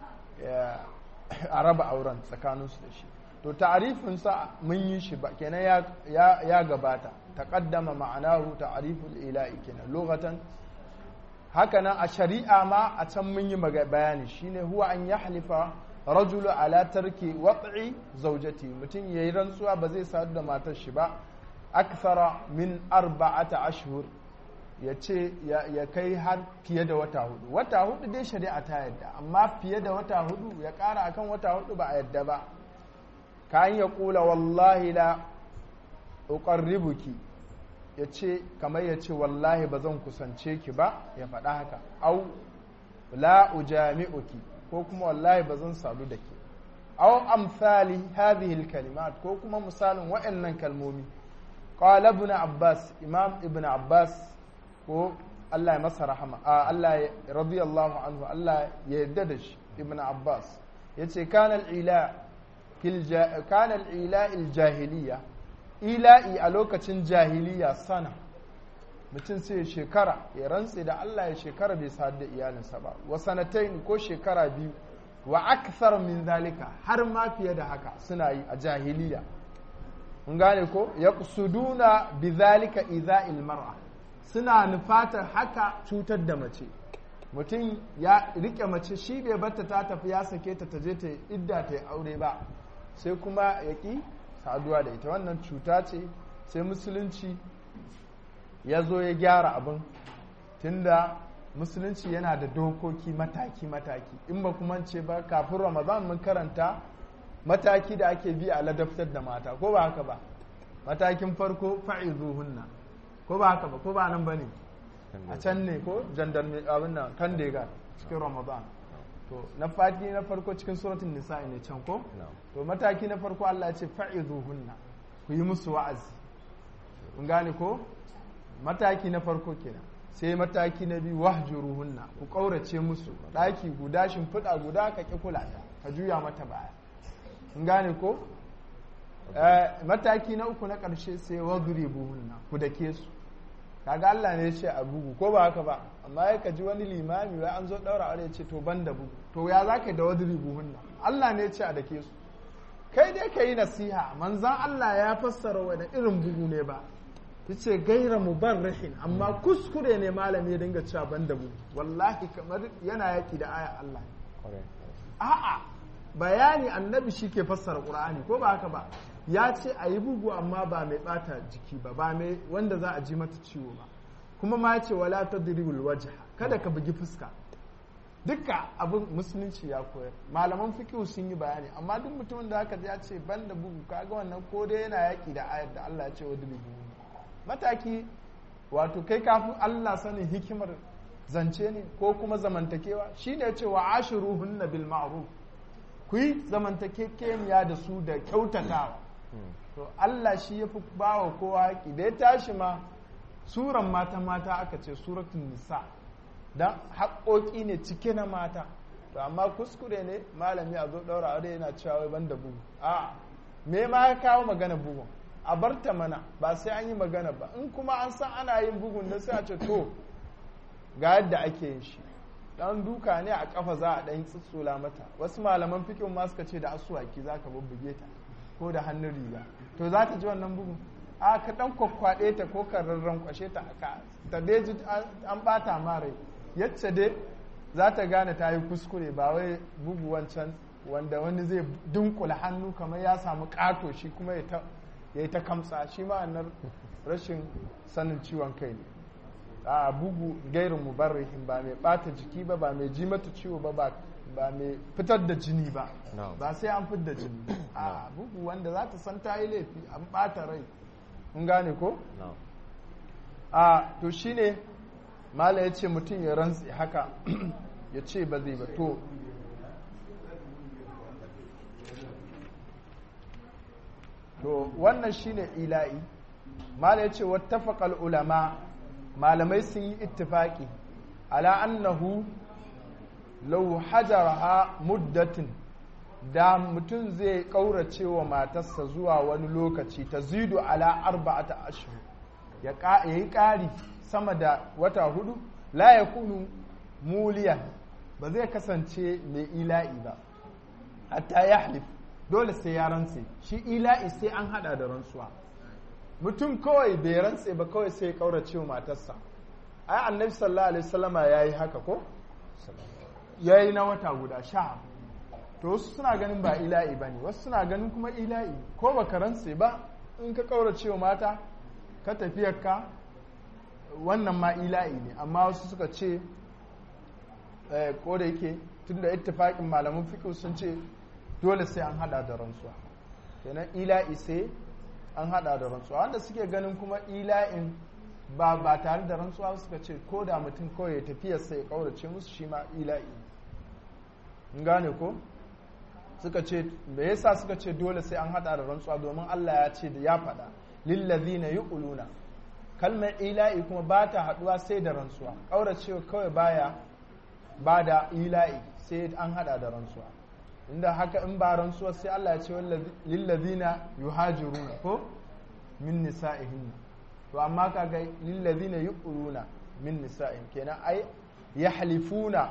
a raba auren tsakaninsu da shi to ta'arifinsa mun yi shi ba kenan ya gabata taqaddama ma'anahu ta'riful ilahi kenan lughatan haka nan a shari'a ma a can mun yi bayani shine huwa an yahlifa rajulu ala tarki wat'i zawjati mutum yayi rantsuwa ba zai sadu da matar shi ba akthara min arba'ata ashhur ya ce ya kai har fiye da wata hudu wata hudu dai shari'a ta yadda amma fiye da wata hudu ya kara akan wata hudu ba a yadda ba kayan ya kula wallahi la uqarribuki ya ce kamar ya ce wallahi ba zan kusance ki ba ya faɗa haka au la ujami'uki ko kuma wallahi ba zan sadu da ke au amsali hadhihi kalimat ko kuma misalin waɗannan kalmomi qala ibn abbas imam ibn abbas ko Allah ya masa rahama Allah ya radiyallahu anhu Allah ya yarda da shi ibn abbas yace kana al-ila kana al-ila al-jahiliya ila'i a lokacin jahiliya sana mutum sai shekara ya rantse da Allah ya shekara bai sadu da iyalinsa ba wa sanatain ko shekara biyu wa akthar min zalika har ma fiye da haka suna yi a jahiliya mun gane ko yaqsuduna bi zalika idha'il mar'a suna nufatar haka cutar da mace mutum ya rike mace shi bai batta ta tafi ya sake ta ta je ta idda ta yi aure ba sai kuma ya ƙi saduwa da ita wannan cuta ce sai musulunci ya zo ya gyara abin tunda musulunci yana da dokoki mataki-mataki in ba kuma ce ba kafin ramadan mun karanta mataki da ake bi a ladaftar da mata ko ba haka ba matakin farko fa'izuhunna ko ba haka ba ko ba nan ba ne a can ne ko jandarme abin nan kan dega cikin ramadan to na fati na farko cikin suratun nisa'i ne can ko to mataki na farko Allah ya ce fa'izuhunna ku yi musu wa'azi kun gane ko mataki na farko kenan sai mataki na biyu wahjuruhunna ku kaurace musu daki guda shimfiɗa guda ka ki kula ta ka juya mata baya kun gane ko mataki na uku na ƙarshe sai wadribuhunna ku dake su kaga Allah ne ya ce a bugu ko ba haka ba amma ya kaji wani limami wai an zo daura aure ya ce to ban da bugu to ya za ka da wadribuhunna Allah ne ya ce a dake su kai dai ka yi nasiha manzan Allah ya fassara wani irin bugu ne ba ta ce gaira mubarrihin amma kuskure ne malami ya dinga cewa ban da bugu wallahi kamar yana yaki da aya Allah a'a bayani annabi shi ke fassara qur'ani ko ba haka ba ya ce a yi bugu amma ba mai bata jiki ba ba mai wanda za a ji mata ciwo ba kuma ma ya ce wala tadribul wajha kada ka bugi fuska duka abin musulunci ya koyar malaman fiqh sun yi bayani amma duk mutumin da haka ya ce ban da bugu kaga wannan ko dai yana yaki da ayar da Allah ya ce wadribu mataki wato kai kafin Allah sanin hikimar zance ne ko kuma zamantakewa shine ya ce wa ashiruhunna bil ma'ruf ku yi zamantakekeniya da su da kyautatawa to Allah shi ya fi ba wa kowa haƙi da ya tashi ma suran mata mata aka ce suratun nisa don haƙoƙi ne cike na mata to amma kuskure ne malami a zo ɗaura aure yana cewa wai banda bugu a me ma ya kawo magana bugun a barta mana ba sai an yi magana ba in kuma an san ana yin bugun da sai a ce to ga yadda ake yin shi dan duka ne a kafa za a dan tsutsula mata wasu malaman fikin ma suka ce da asuwaki za ka bubbuge ta ko da hannun riga to za ta ji wannan bugun a ka dan kwakwaɗe ta ko ka rarran kwashe ta haka ta dai ji an bata ma rai yacce dai za ta gane ta yi kuskure ba wai bugu wancan wanda wani zai dunkula hannu kamar ya samu ƙato shi kuma ya yi ta kamsa shi ma'anar rashin sanin ciwon kai ne a bugu gairin mubarrihin ba mai bata jiki ba ba mai ji mata ciwo ba ba mai fitar da jini ba ba sai an fitar da jini a bugu wanda za ta san ta yi laifi an bata rai kun gane ko a to shine mala ya ce mutum ya rantsi haka ya ce ba zai ba to to wannan shine ila'i mala ya ce wattafaqal ulama malamai sun yi ittifaki ala annahu law hajaraha muddatin da mutum zai kaurace wa matarsa zuwa wani lokaci ta zidu ala arba'ata ashhur ya yi ƙari sama da wata hudu la ya kunu muliyan ba zai kasance mai ila'i ba hatta ya halif dole sai ya rantse shi ila'i sai an hada da rantsuwa mutum kawai bai rantse ba kawai sai ya kaurace wa matarsa ai annabi sallallahu alaihi wasallama yayi haka ko yayi na wata guda sha to wasu suna ganin ba ila'i bane wasu suna ganin kuma ila'i ko baka rantse ba in ka kaurace wa mata ka tafiyarka wannan ma ila'i ne amma wasu suka ce ko da yake tun da ittifaƙin malaman fiƙi sun ce dole sai an hada da rantsuwa kenan ila'i sai an hada da rantsuwa wanda suke ganin kuma ila'in ba ba tare da rantsuwa suka ce ko da mutum kawai ya tafiya sai ya kaurace musu shi ma ila'i in gane ko suka ce me yasa suka ce dole sai an hada da rantsuwa domin Allah ya ce da ya faɗa lillazina yuquluna kalmar ila'i kuma ba ta haduwa sai da rantsuwa kauracewa kawai baya ba da ila'i sai an hada da rantsuwa inda haka in ba rantsuwa sai Allah ya ce lillazina yuhajiruna ko min nisa'ihin to amma kaga lillazina yuquluna min nisa'in kenan ai yahlifuna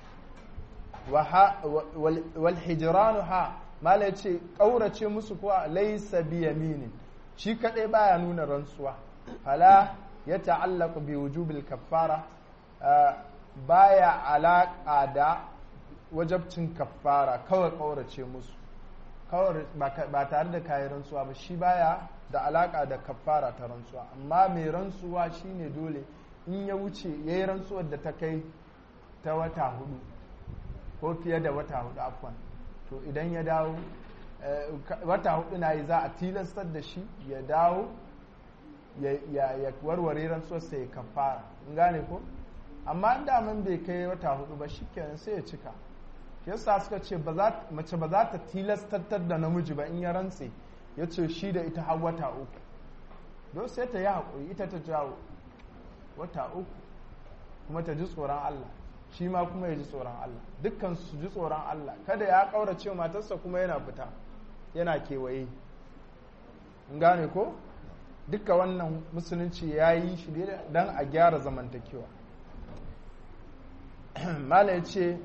wal hijranu ha mala yace kaurace musu kuwa laysa bi yaminin shi kadai baya nuna rantsuwa fala ya ta'allaqu bi wujubil kaffara baya alaka da wajabcin kaffara kawai kaurace musu kawai ba tare da kayan rantsuwa ba shi baya da alaka da kaffara ta rantsuwa amma mai rantsuwa shine dole in ya wuce ya yi rantsuwar da ta kai ta wata hudu ko fiye da wata hudu afwan to idan ya dawo wata hudu na yi za a tilastar da shi ya dawo ya warware rantsuwar sai ya kafara in gane ko amma inda man bai kai wata hudu ba shikenan sai ya cika yasa suka ce mace ba za ta tilastar da namiji ba in ya rantse ya ce shi da ita har wata uku don sai ta yi haƙuri ita ta jawo wata uku kuma ta ji tsoron Allah shi ma kuma ya ji tsoron Allah dukkan su ji tsoron Allah kada ya ƙaurace matarsa kuma yana fita yana kewaye in gane ko duka wannan musulunci ya yi shi don a gyara zamantakewa mala ya ce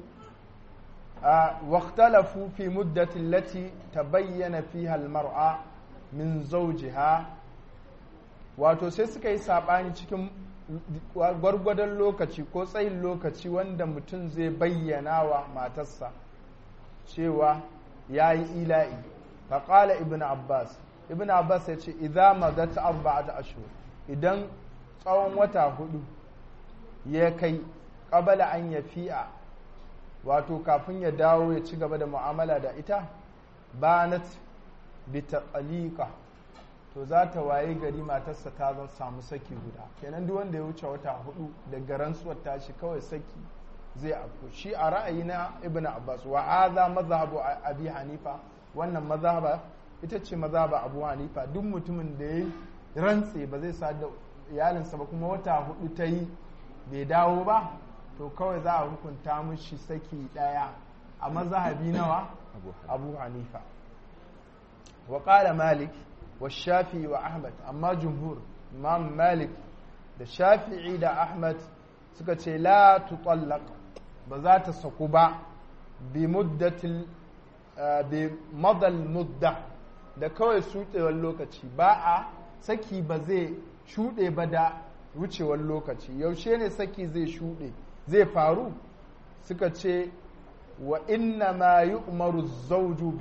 واختلفوا في مدة التي تبين فيها المرأة من زوجها wato sai suka yi saɓani cikin gwargwadon lokaci ko tsayin lokaci wanda mutum zai bayyana wa matarsa cewa ya yi ila'i faƙala ibn abbas ibn abbas ya ce idan mazata arba'ata ashur idan tsawon wata hudu ya kai ƙabala an ya fi'a wato kafin ya dawo ya ci gaba da mu'amala da ita banat bi taqalika to za ta waye gari matarsa ta zan samu saki guda kenan duk wanda ya wuce wata hudu daga rantsuwar tashi kawai saki zai afko shi a ra'ayi na ibnu abbas wa hadha mazhabu abi hanifa wannan mazhaba ita ce mazhaba abu hanifa duk mutumin da ya rantse ba zai sa da iyalinsa ba kuma wata hudu ta yi bai dawo ba to kawai za a hukunta mushi saki daya a mazhabi nawa abu hanifa wa qala malik wa shafi wa ahmad amma jumhur imam malik da shafi'i da ahmad suka ce la tutallaq ba za ta saku ba bi muddatil bi madal mudda da kawai sutsewar lokaci ba a saki ba zai shuɗe ba da wucewar lokaci yaushe ne saki zai shuɗe zai faru suka ce wa inna ma yi umaru zauju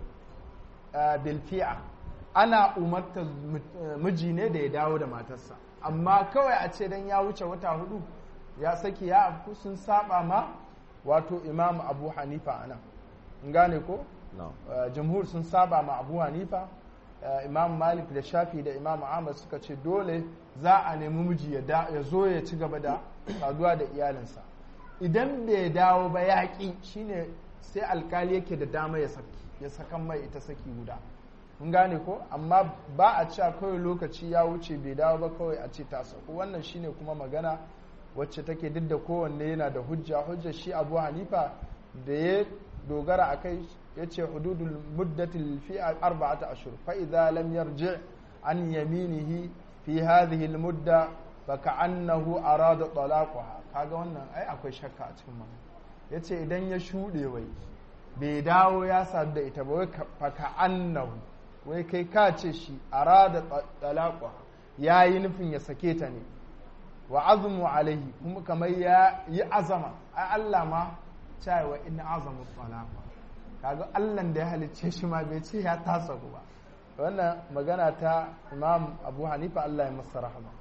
bilfi'a ana umarta miji ne da ya dawo da matarsa amma kawai a ce don ya wuce wata hudu ya saki ya afku sun saba ma wato imam abu hanifa ana gane ko jamhur sun saba ma abu hanifa imam malik da shafi da imam ahmad suka ce dole za a nemi miji ya zo ya ci gaba da saduwa da iyalinsa idan bai dawo ba yaƙi shine sai alkali yake da dama ya sakan mai ita saki guda mun gane ko amma ba a cewa kawai lokaci ya wuce bai dawo ba kawai a ce ta sauko wannan shine kuma magana wacce take duk da kowanne yana da hujja hujja shi abu hanifa da ya dogara a kai ya ce hududul muddatil fi arba'ata ashur fa idza lam yarji an yaminihi fi hadhihi al mudda fa ka'annahu arada talaquha kaga wannan ai akwai shakka a cikin magana yace idan ya shude wai bai dawo ya sadu da ita ba wai fa ka'annahu wai kai ka ce shi arada talaquha yayi nufin ya sake ta ne wa azmu alaihi kuma kamar ya yi azama ai Allah ma cewa in azamu talaqa kaga Allah da ya halicce shi ma bai ce ya tasa ku ba wannan magana ta Imam Abu Hanifa Allah ya masa rahama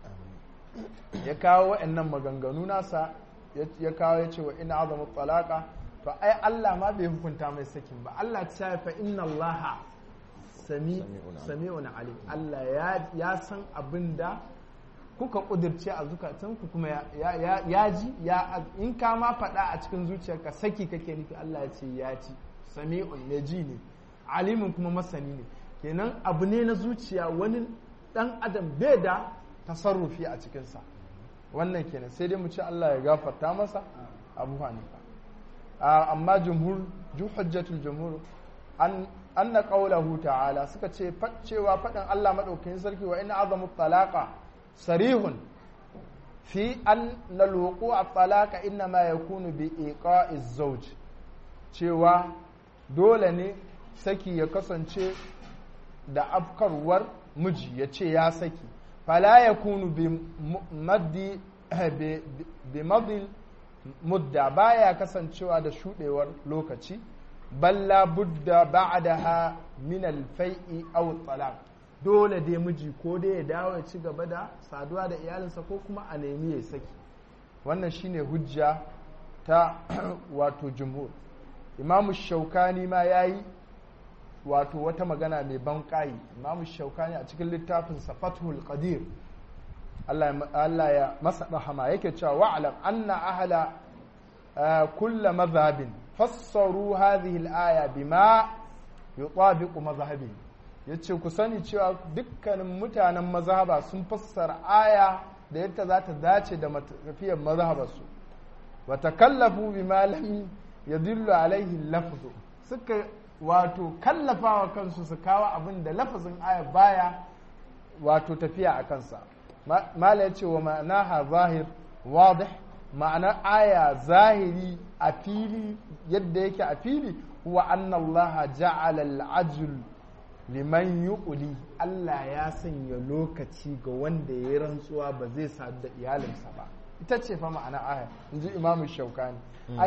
ya kawo wa'annan maganganu nasa ya kawo ya ce wa in azamu talaqa to ai Allah ma bai hukunta mai sakin ba Allah ta fa inna Allah sami sami'un alim Allah ya san abinda kuka kudirce a zukatanku kuma ya ji ya in ka ma faɗa a cikin zuciyarka saki kake nufi Allah ya ce ya ci sami'un ne ji ne alimin kuma masani ne kenan abu ne na zuciya wani dan adam bai da tasarrufi a cikinsa wannan kenan sai dai mu ce Allah ya gafarta masa abu hanifa amma jumhur hujjatul jumhur an anna qawlahu ta'ala suka ce cewa faɗin Allah madaukakin sarki wa inna azamu talaqa sarihun fi an lalwuku a talaka inna ma ya kunu bi iqa'iz zawj cewa dole ne saki ya kasance da afkarwar miji ya ce ya saki fala ya kunu bi maddi bi madil mudda baya kasancewa da shudewar lokaci balla budda ba'daha min al-fai'i aw talaq dole dai miji ko dai ya dawo ya ci gaba da saduwa da iyalinsa ko kuma a nemi ya saki wannan shine hujja ta wato jumhur imamu shaukani ma ya yi wato wata magana mai ban ƙayi imamu shaukani a cikin littafinsa fathul qadir Allah ya masa rahama yake cewa wa'alam anna ahala kulla mazhabin fassaru hadhihi al-aya bima yutabiqu mazhabin yace ku sani cewa dukkanin mutanen mazhaba sun fassara aya da yadda za ta dace da tafiyar mazhabarsu wa takallafu bima lam yadullu alaihi lafzu suka wato kallafawa kansu su kawo abin da lafazin aya baya wato tafiya a kansa mala ya ce wa ma'anaha zahir wadih ma'anar aya zahiri a fili yadda yake a fili huwa anna Allah ja'ala al-ajl liman yuquli Allah ya sanya lokaci ga wanda ya rantsuwa ba zai sadu da iyalinsa ba ita ce fa ma'ana aya inji imamu shaukani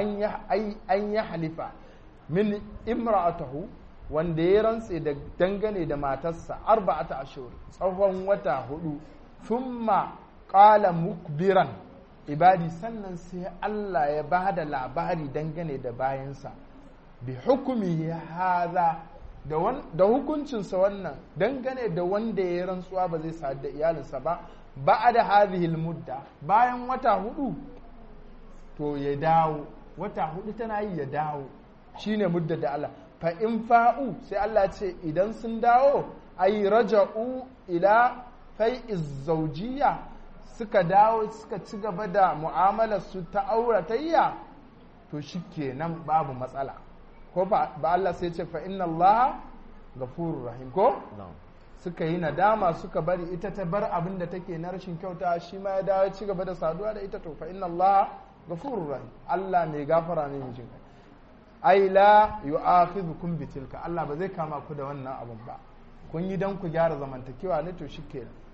an ya halifa min imra'atahu wanda ya rantse da dangane da matarsa arba'ata ashur tsawon wata hudu thumma qala mukbiran ibadi sannan sai Allah ya ba da labari dangane da bayansa bi hukumi haza da hukuncinsa wannan dangane da wanda ya rantsuwa ba zai sadu da iyalinsa ba ba da hadhihi mudda bayan wata hudu to ya dawo wata hudu tana yi ya dawo shine mudda da Allah fa in fa'u sai Allah ce idan sun dawo ay raja'u ila fai'iz zawjiyya suka dawo suka ci gaba da mu'amalar su ta auratayya to shikenan babu matsala ko ba Allah sai ce fa inna Allah gafurur rahim ko suka yi nadama suka bari ita ta bar abin da take na rashin kyauta shi ma ya dawo ci gaba da saduwa da ita to fa inna Allah gafurur rahim Allah mai gafara ne mijin ai la yu'akhidhukum bitilka Allah ba zai kama ku da wannan abun ba kun yi dan ku gyara zamantakewa ne to shikenan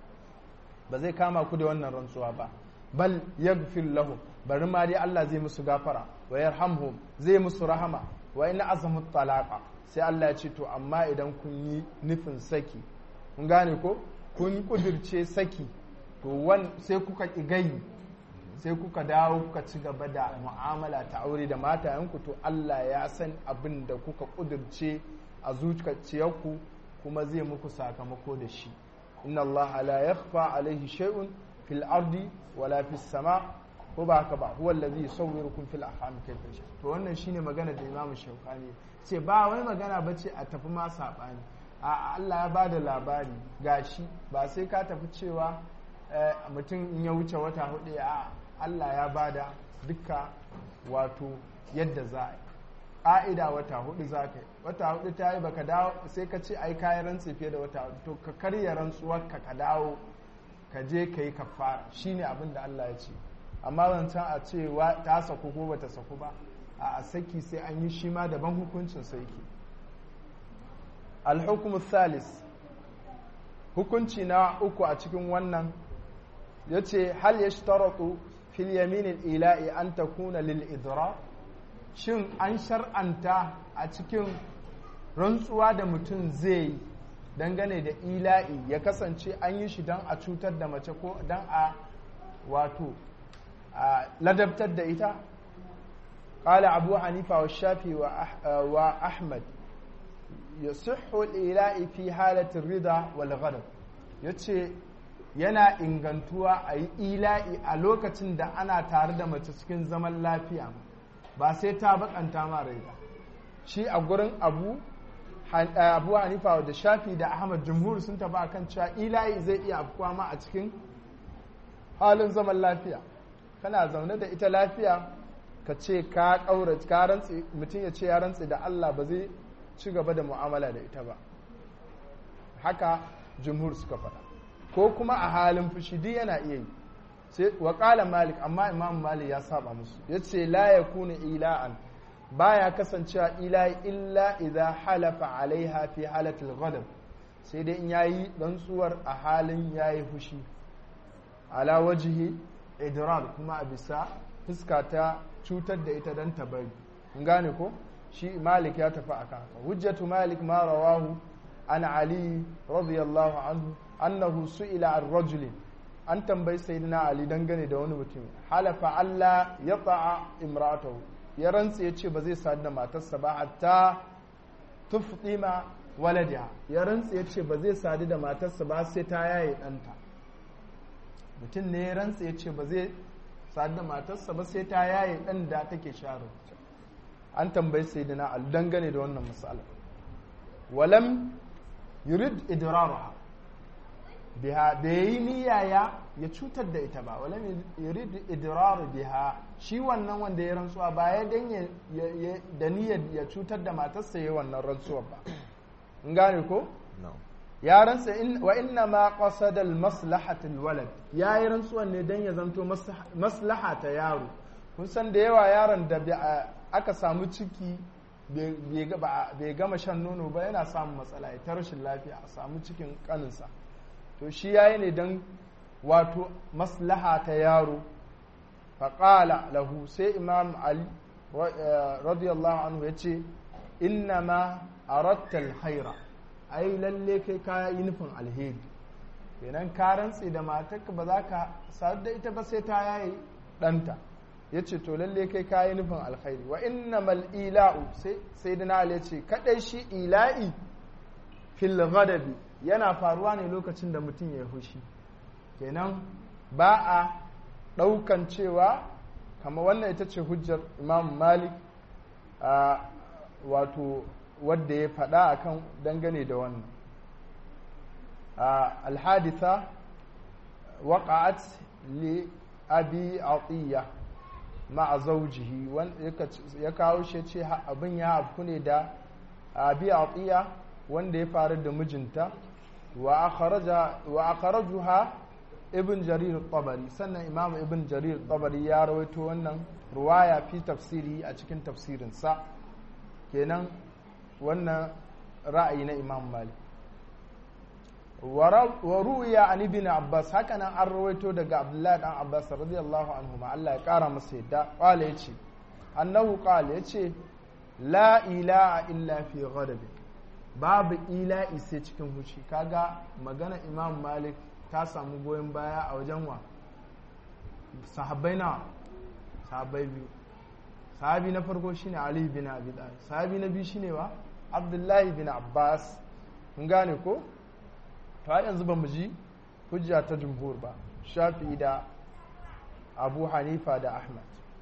ba zai kama ku da wannan rantsuwa ba bal yaghfir lahum bari ma dai Allah zai musu gafara wa yarhamhum zai musu rahama wa in azamu talaqa sai Allah ya ce to amma idan kun yi nufin saki kun gane ko kun kudirce saki to wan sai kuka kigayi sai kuka dawo kuka ci gaba da mu'amala ta aure da matayenku to Allah ya san abin da kuka kudirce a zuciyarku kuma zai muku sakamako da shi inna Allah la yakhfa alaihi shay'un fil ardi wala fis sama ko ba haka ba huwa allazi yusawwirukum fil arham kayfa yasha to wannan shine magana da Imam Shawkani ce ba wai magana bace a tafi ma sabani a Allah ya bada labari gashi ba sai ka tafi cewa mutum in ya wuce wata hudu a Allah ya bada duka wato yadda za a yi ƙa'ida wata hudu za ka yi wata hudu ta yi baka dawo sai ka ce ai kayan rantsi fiye da wata hudu to ka karya rantsuwar ka ka dawo ka je ka yi kafara shine abin da Allah ya ce amma zancen a ce ta saku ko bata saku ba a saki sai an yi shi ma daban hukuncin sai ke alhukumu salis hukunci na uku a cikin wannan ya ce hal ya shtaratu fil yaminin ila'i an ta kuna lil idra shin an shar'anta a cikin rantsuwa da mutum zai yi dangane da ila'i ya kasance an yi shi don a cutar da mace ko don a wato ladabtar da ita قال أبو حنيفة والشافعي وأحمد يصح الإلاء في حالة الرضا والغضب yace yana ingantuwa a yi ila'i a lokacin da ana tare da mace cikin zaman lafiya ba sai ta bakanta ma rai ba shi a gurin abu abu hanifa da shafi da ahmad jumhur sun taba akan cewa ila'i zai iya afkuwa ma a cikin halin zaman lafiya kana zaune da ita lafiya ka ce ka kaura ka rantsi mutum ya ce ya rantsi da Allah ba zai ci gaba da mu'amala da ita ba haka jumhur suka faɗa ko kuma a halin fushi duk yana iya yi sai wa qala malik amma imam malik ya saba musu yace la yakunu ila'an baya kasancewa ila illa idza halafa alaiha fi halatil ghadab sai dai in yayi rantsuwar a halin yayi fushi ala wajhi idrar kuma a bisa fuska ta cutar da ita dan ta bari kun gane ko shi malik ya tafi akan haka hujjatu malik ma rawahu an ali radiyallahu anhu annahu su'ila an rajulin an tambayi sayyidina ali dangane da wani mutum halafa Allah ya ta'a imratahu ya rantsa ya ce ba zai sadu da matarsa ba hatta tufdima waladiha ya rantsa ya ce ba zai sadu da matarsa ba sai ta yaye ɗanta mutum ne ya rantsa ya ce ba zai sadu da matarsa ba sai ta yaye ɗan da take sharo an tambayi sayyidina ali dangane da wannan misali walam yurid idraraha biha bai yi niyaya ya cutar da ita ba wala yurid idrar biha shi wannan wanda ya rantsuwa ba ya dan da niyyar ya cutar da matarsa yayin wannan rantsuwa ba in gane ko ya rantsa wa inna ma qasada al maslahat al walad ya yi rantsuwan ne dan ya zanto maslaha ta yaro kun san da yawa yaron da aka samu ciki bai gama shan nono ba yana samun matsala ya ta rashin lafiya a samu cikin kaninsa to shi yayi ne don wato maslaha ta yaro faƙala lahu sai imam ali radiyallahu anhu ya ce inna ma aratta alkhaira ai lalle kai ka yi nufin alheri kenan ka rantse da matarka ba za ka sadu da ita ba sai ta yayi ɗanta ya ce to lalle kai ka yi nufin alkhairi wa inna mal ila'u sai da ya ce kaɗai shi ila'i fil ghadabi yana faruwa ne lokacin da mutum ya hushi kenan ba a ɗaukan cewa kama wannan ita ce hujjar imam malik a wato wadda ya faɗa akan dangane da wannan alhaditha waƙa'at li abi atiya ma'a zaujihi ya kawo shi ce abin ya afku ne da abi atiya wanda ya faru da mijinta wa akharajuha ibn jarir tabari sannan imam ibn jarir tabari ya rawaito wannan ruwaya fi tafsiri a cikin tafsirinsa kenan wannan ra'ayi na imam malik wa ruya an ibn abbas haka nan an rawaito daga abdullahi dan abbas radiyallahu anhu ma Allah ya kara masa yadda qala yace annahu qala yace la ilaha illa fi ghadab babu ila'i sai cikin hushi kaga magana imam malik ta samu goyon baya a wajen wa sahabbai na sahabbai biyu sahabi na farko shine ali bin abi talib sahabi na biyu shine wa abdullahi bin abbas mun gane ko to har yanzu ba mu ji hujja ta jumhur ba shafi da abu hanifa da ahmad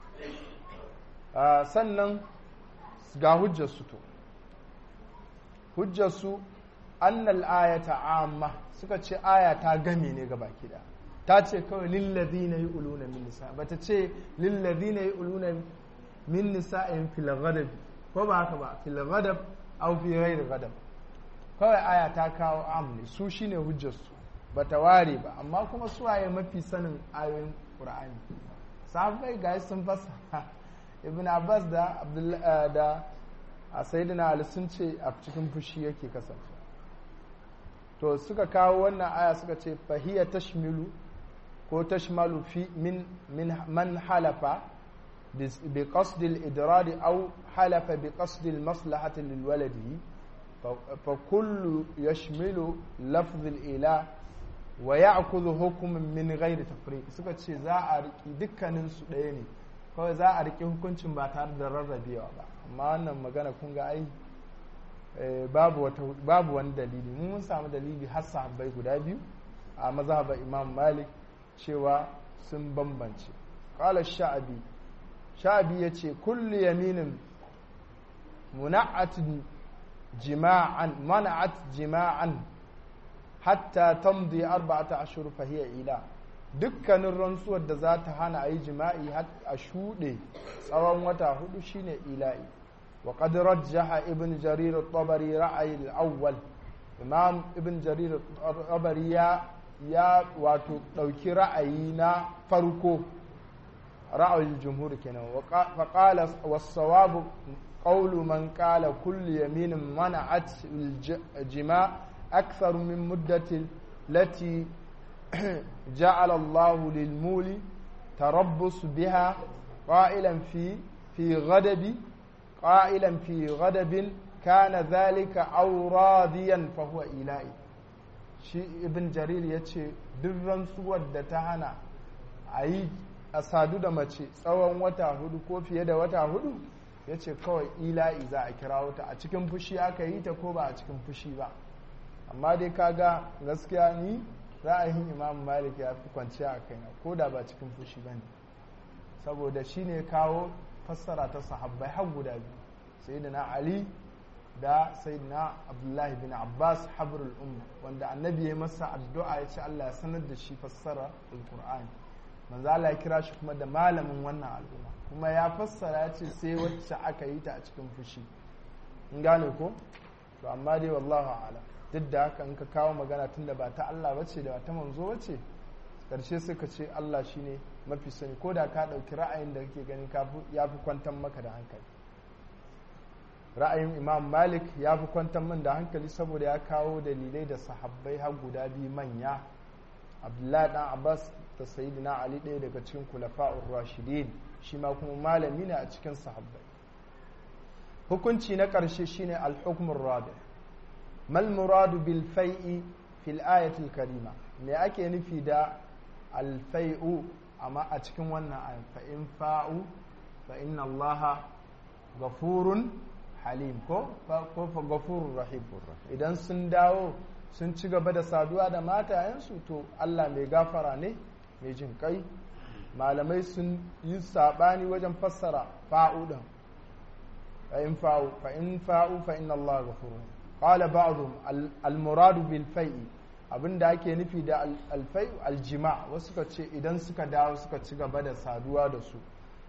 sannan ga hujjarsu to hujjarsu annal ayata amma suka ce aya ta game ne ga baki da ta ce kawai lillazina yu'luna min nisa bata ce lillazina yu'luna min nisa'in fil ghadab ko ba haka ba fil ghadab aw fi ghairi ghadab kawai aya ta kawo am ne su shine hujjarsu bata ware ba amma kuma su waye mafi sanin ayoyin qur'ani sahabbai ga sun fasa ibn abbas da da sayyidina ali sun ce a cikin fushi yake kasance to suka kawo wannan aya suka ce fahiya tashmilu ko tashmalu fi min min man halafa bi qasd al-idrad aw halafa bi qasd al-maslahati lil waladi fa kullu yashmilu lafz al-ila wa ya'khudhu hukman min ghairi tafriq suka ce za a riki dukkanin su ɗaya ne kawai za a riki hukuncin ba tare da rarrabewa ba amma wannan magana kun ga ai babu wani dalili mun mun samu dalili har sahabbai guda biyu a mazhabar imam malik cewa sun bambance qala sha'abi sha'abi yace kullu yaminin muna'at jima'an mana'at jima'an hatta tamdi arba'ata ashhur fa hiya ila dukkanin rantsuwar da za ta hana a yi jima'i a shuɗe tsawon wata hudu shine ila'i وقد رجح ابن جرير الطبري رأي الأول إمام ابن جرير الطبري يا يا واتو دوكي رأينا فرقو رأي الجمهور كنا فقال والصواب قول من قال كل يمين منعت الجماع أكثر من مدة التي جعل الله للمول تربص بها قائلا في في غضب قائلا في غضب كان ذلك أو راضيا فهو إلهي shi ibn jarir ya ce duk rantsuwar da ta hana a yi a sadu da mace tsawon wata hudu ko fiye da wata hudu ya ce kawai ila'i za a kira wata a cikin fushi aka yi ta ko ba a cikin fushi ba amma dai kaga gaskiya ni ra'ayin imam malik ya fi kwanciya a kaina ko da ba cikin fushi ba ne saboda shi ne kawo fassara ta sahabbai har guda biyu sayyidina ali da sayyidina abdullahi bin abbas habrul umma wanda annabi ya masa addu'a ya ce Allah ya sanar da shi fassara alqur'ani manzo Allah ya kira shi kuma da malamin wannan al'umma kuma ya fassara ya ce sai wacce aka yi ta a cikin fushi in gane ko to amma dai wallahu a'lam duk da haka in ka kawo magana tunda ba ta Allah bace da ba ta manzo bace karshe sai ka ce Allah shine mafi sani ko da ka ɗauki ra'ayin da kake ganin ya fi kwantar maka da hankali ra'ayin imam malik ya fi kwantar min da hankali saboda ya kawo dalilai da sahabbai har guda biyu manya abdullahi dan abbas da sayyidina ali ɗaya daga cikin kulafa'ur rashidin shi ma kuma malami ne a cikin sahabbai hukunci na ƙarshe shine al-hukmur rabi mal muradu bil fai'i fil ayatil karima me ake nufi da al-fai'u amma a cikin wannan ayin fa in fa'u fa inna allaha gafurun halim ko ko fa gafurur rahim idan sun dawo sun ci gaba da saduwa da matayensu to Allah mai gafara ne mai jin kai malamai sun yi sabani wajen fassara fa'u din fa in fa'u fa in fa'u fa inna allaha gafurun qala ba'dhum al-muradu bil fai'i abinda ake nufi da alfai aljima wasu suka ce idan suka dawo suka ci gaba da saduwa da su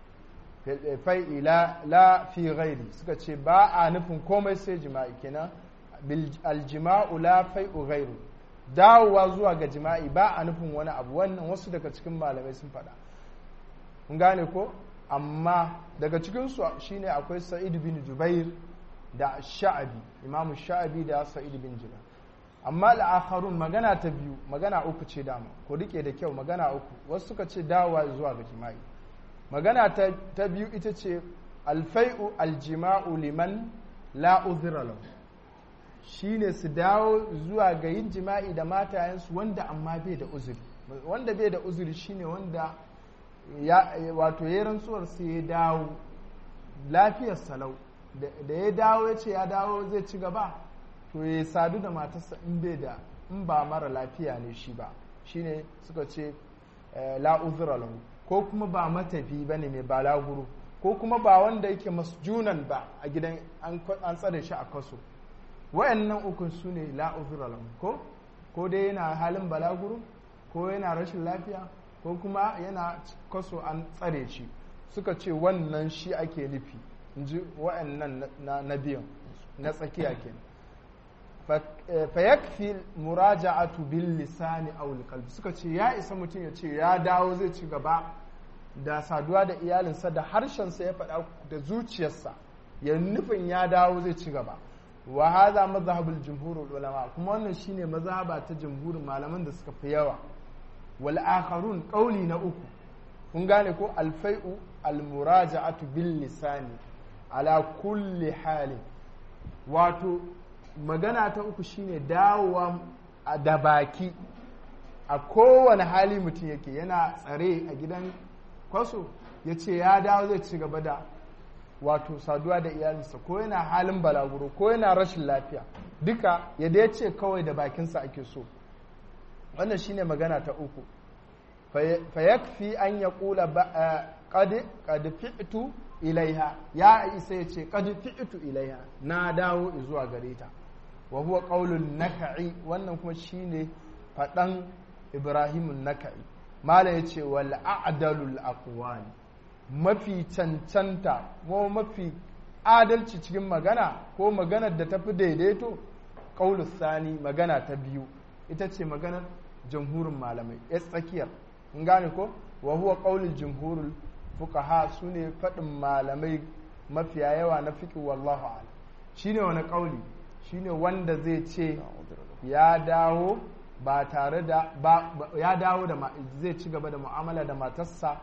fai la fi ghairi suka ce ba a nufin komai sai jima'i kenan aljima'u la fai'u ghairu dawowa zuwa ga jima'i ba a nufin wani abu wannan wasu daga cikin malamai sun faɗa kun gane ko amma daga cikinsu shine akwai sa'id bin jubair da sha'abi imamu sha'abi da sa'id bin jubair amma al'akharun magana ta biyu magana uku ce dama ko rike da kyau magana uku wasu suka ce dawowa zuwa ga jima'i magana ta biyu ita ce alfai'u aljima'u liman la uzra lahu shine su dawo zuwa ga yin jima'i da matayensu wanda amma bai da uzuri wanda bai da uzuri shine wanda ya wato ya rantsuwar sai ya dawo lafiyar salau da ya dawo ya ce ya dawo zai ci gaba to ya sadu da matarsa in bai da in ba mara lafiya ne shi ba shine suka ce la uzra lahu ko kuma ba matafi bane mai balaguro ko kuma ba wanda yake masjunan ba a gidan an tsare shi a kaso wayannan ukun su ne la uzra lahu ko ko dai yana halin balaguro ko yana rashin lafiya ko kuma yana kaso an tsare shi suka ce wannan shi ake nufi in ji wayannan na biyan na tsakiya kenan fayakfi muraja'atu bil lisani aw qalbi suka ce ya isa mutum ya ce ya dawo zai ci gaba da saduwa da iyalinsa da harshensa ya faɗa da zuciyarsa ya nufin ya dawo zai ci gaba wa hadha madhhabul jumhurul ulama kuma wannan shine mazhaba ta jumhurin malaman da suka fi yawa wal akharun qawli na uku kun gane ko alfai'u al muraja'atu bil lisani ala kulli halin wato magana ta uku shine dawowa da baki a kowane hali mutum yake yana tsare a gidan kwaso ya ce ya dawo zai ci gaba da wato saduwa da iyalinsa ko yana halin balaguro ko yana rashin lafiya duka yadda ya ce kawai da bakinsa ake so wannan shine magana ta uku fayakfi an ya kula qad fi'tu ilaiha ya isa ya ce qad fi'tu ilaiha na dawo zuwa gare ta wa huwa qaulun naka'i wannan kuma shine fadan ibrahimun naka'i mala yace wal a'dalul aqwali mafi cancanta ko mafi adalci cikin magana ko maganar da tafi daidaito qaulus sani magana ta biyu ita ce maganar jamhurin malamai ya tsakiyar in gane ko wa huwa qaulul jumhurul fuqaha sune fadin malamai mafiya yawa na fiqh wallahu a'lam shine wani qauli shine wanda zai ce ya dawo ba tare da ba ya dawo da zai ci gaba da mu'amala da matarsa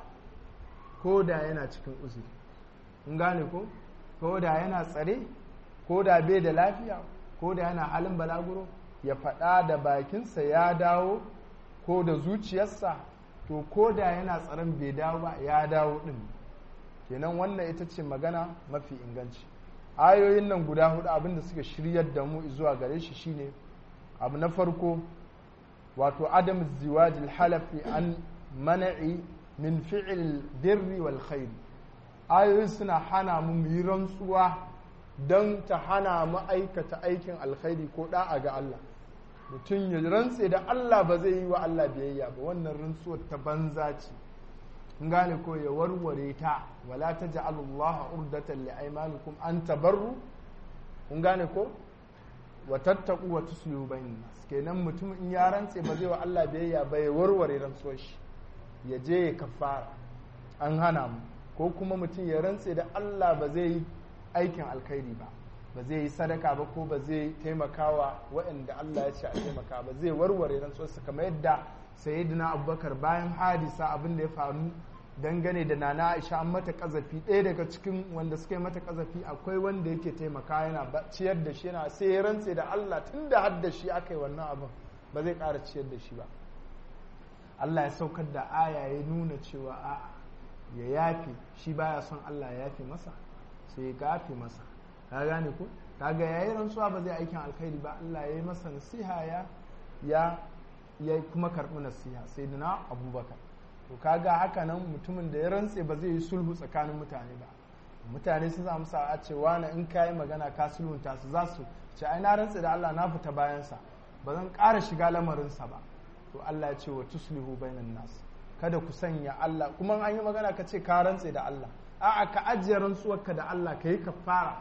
ko da yana cikin uzuri in gane ko ko da yana tsare ko da bai da lafiya ko da yana halin balaguro ya faɗa da bakinsa ya dawo ko da zuciyarsa to ko da yana tsaron bai dawo ba ya dawo ɗin kenan wannan ita ce magana mafi inganci ayoyin nan guda hudu abinda suka shiryar da mu zuwa gare shi shine abu na farko wato adam ziwajil halafi an mana'i min fi'il birri wal khair ayoyin suna hana mu mu yi rantsuwa don ta hana mu aikata aikin alkhairi ko da'a ga Allah mutum ya rantse da Allah ba zai yi wa Allah biyayya ba wannan rantsuwar ta banza ce in gane ko ya warware ta wala ta ja'alullaha urdatan li aymanikum an tabarru kun gane ko wa tattaqu wa tuslihu bainan nas kenan mutum in ya rantse ba zai wa Allah biyayya ba ya warware rantsuwar shi ya je ya kafara an hana mu ko kuma mutum ya rantse da Allah ba zai yi aikin alkhairi ba ba zai yi sadaka ba ko ba zai taimakawa waɗanda Allah ya ce a taimaka ba zai warware rantsuwarsa kamar yadda sayyidina abubakar bayan hadisa abin da ya faru dangane da nana aisha an mata kazafi ɗaya daga cikin wanda suka yi mata kazafi akwai wanda yake taimaka yana ciyar da shi yana sai ya rantse da Allah tun da har da shi aka yi wannan abin ba zai ƙara ciyar da shi ba Allah ya saukar da aya ya nuna cewa a ya yafe shi baya son Allah ya yafe masa sai ya gafe masa ka gane ko kaga yayi rantsuwa ba zai aikin alkhairi ba Allah ya yi masa nasiha ya ya ya kuma karɓi nasiha sai na abubakar to kaga haka nan mutumin da ya rantse ba zai yi sulhu tsakanin mutane ba mutane sun samu sa'a cewa na in ka yi magana ka sulhunta su za su ce ai na rantse da Allah na fita bayansa ba zan ƙara shiga lamarinsa ba to Allah ya ce wa tuslihu bainan nas kada ku sanya Allah kuma an yi magana ka ce ka rantse da Allah a'a ka ajiye rantsuwarka da Allah ka yi kafara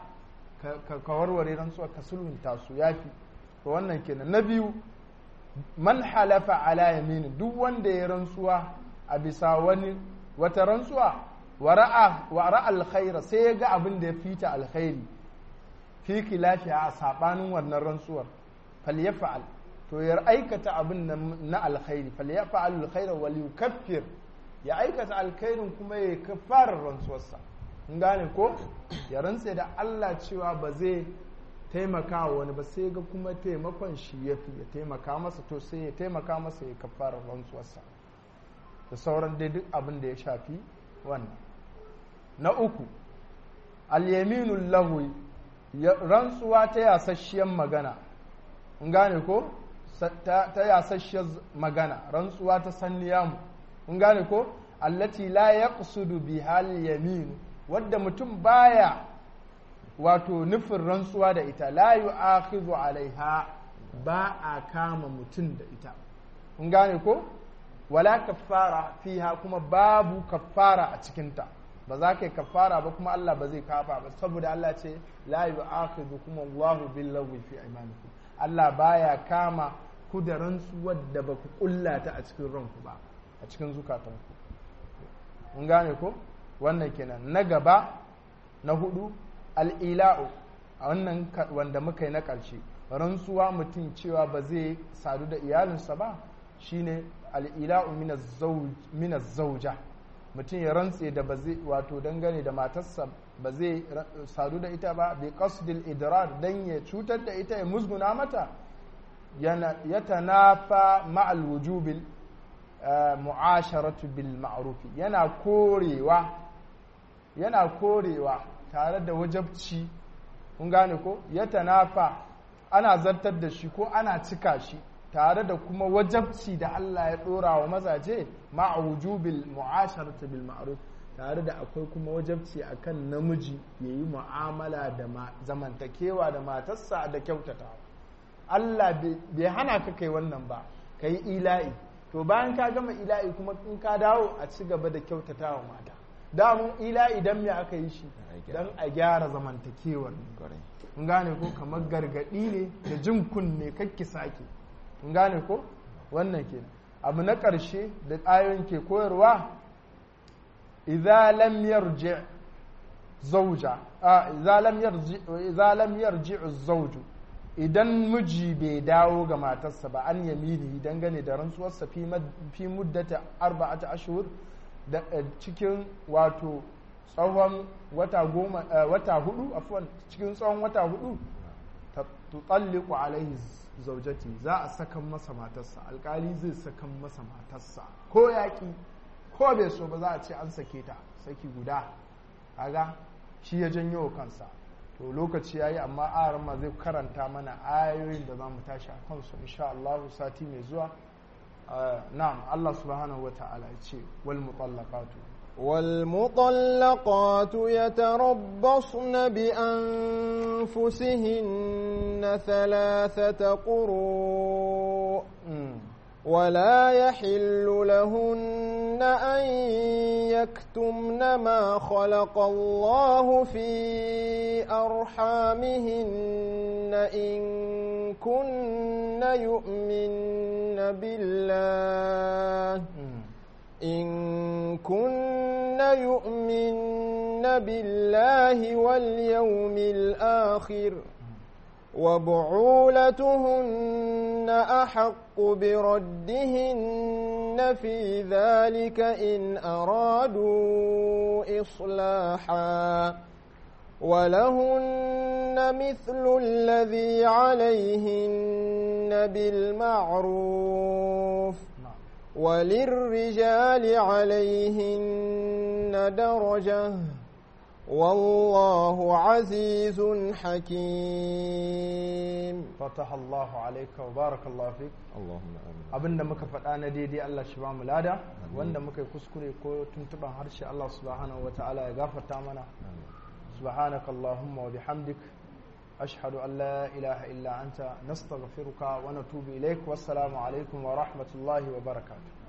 ka warware rantsuwar ka sulhunta su yafi to wannan kenan na biyu man halafa ala yamini duk wanda ya rantsuwa a bisa wani wata rantsuwa wa ra'a alkhaira sai ya ga abin da ya fita alkhairi fi lafiya a sabanin wannan rantsuwar falyafa'al to ya aikata abin na alkhairi fal ya fa'al alkhaira wal yukaffir ya aikata alkhairin kuma ya kafarar rantsuwarsa in gane ko ya rantse da Allah cewa ba zai taimaka wa wani ba sai ga kuma taimakon shi ya fi ya taimaka masa to sai ya taimaka masa ya kafarar rantsuwarsa da sauran dai duk abin da ya shafi wannan na uku alyaminul lahu rantsuwa ta yasasshiyar magana in gane ko ta yasasshiyar magana rantsuwa ta sanniyamu in gane ko allati la yaqsudu biha al-yamin wadda mutum baya wato nufin rantsuwa da ita la yu'akhidhu alaiha ba a kama mutum da ita in gane ko wala kaffara fiha kuma babu kaffara a cikinta ba za ka yi kaffara ba kuma Allah ba zai kafa ba saboda Allah ce la yu'akhidhu kuma Allahu billahi fi aymanikum Allah baya kama ku da rantsuwar da ba ku kullata a cikin ranku ba a cikin zukatanku mun gane ko wannan kenan na gaba na hudu al'ila'u a wannan wanda muka yi na ƙarshe rantsuwa mutum cewa ba zai sadu da iyalinsa ba shine al'ila'u minas zauja mutum ya rantse da ba zai wato dangane da matarsa ba zai sadu da ita ba bai qasdil idrar dan ya cutar da ita ya musguna mata ya tanafa ma'al wujubil mu'asharatu bil ma'rufi yana korewa yana korewa tare da wajabci kun gane ko ya tanafa ana zartar da shi ko ana cika shi tare da kuma wajabci da Allah ya dora wa mazaje ma'a wujubil mu'asharatu bil ma'ruf tare da akwai kuma wajabci akan namiji yayi mu'amala da zamantakewa da matarsa da kyautatawa Allah bai hana ka kai wannan ba kai ila'i to bayan ka gama ila'i kuma in ka dawo a ci gaba da kyautatawa mata damun ila'i dan me aka yi shi dan a gyara zamantakewar in gane ko kamar gargadi ne da jin kunne kakki sake in gane ko wannan ke abu na ƙarshe da ayoyin ke koyarwa idza lam yarji zauja idza lam yarji idza lam yarji zawju idan miji bai dawo ga matarsa ba an yamini dangane da rantsuwarsa fi muddata arba'ata ashhur da cikin wato tsawon wata goma wata hudu afwan cikin tsawon wata hudu tutalliqu alaihi zaujati za a sakan masa matarsa alkali zai sakan masa matarsa ko yaƙi ko bai so ba za a ce an sake ta saki guda kaga shi ya janyo kansa to lokaci yayi amma aran ma zai karanta mana ayoyin da za mu tashi a kansu insha Allah sati mai zuwa na'am Allah subhanahu wata'ala ya ce wal mutallaqatu والمطلقات يتربصن بأنفسهن ثلاثة قروء ولا يحل لهن أن يكتمن ما خلق الله في أرحامهن إن كن يؤمن بالله إن كن يؤمن بالله واليوم الآخر وبعولتهن أحق بردهن في ذلك إن أرادوا إصلاحا ولهن مثل الذي عليهن بالمعروف وللرجال عليهن درجة والله عزيز حكيم فتح الله عليك وبارك الله فيك Allahumma amin abinda muka faɗa na daidai Allah shi ba mu lada wanda muka yi kuskure ko tuntuban harshe Allah subhanahu ta'ala ya gafarta mana subhanaka Allahumma wa bihamdik ashhadu an la ilaha illa anta nastaghfiruka wa natubu ilaik wassalamu alaikum wa rahmatullahi wa barakatuh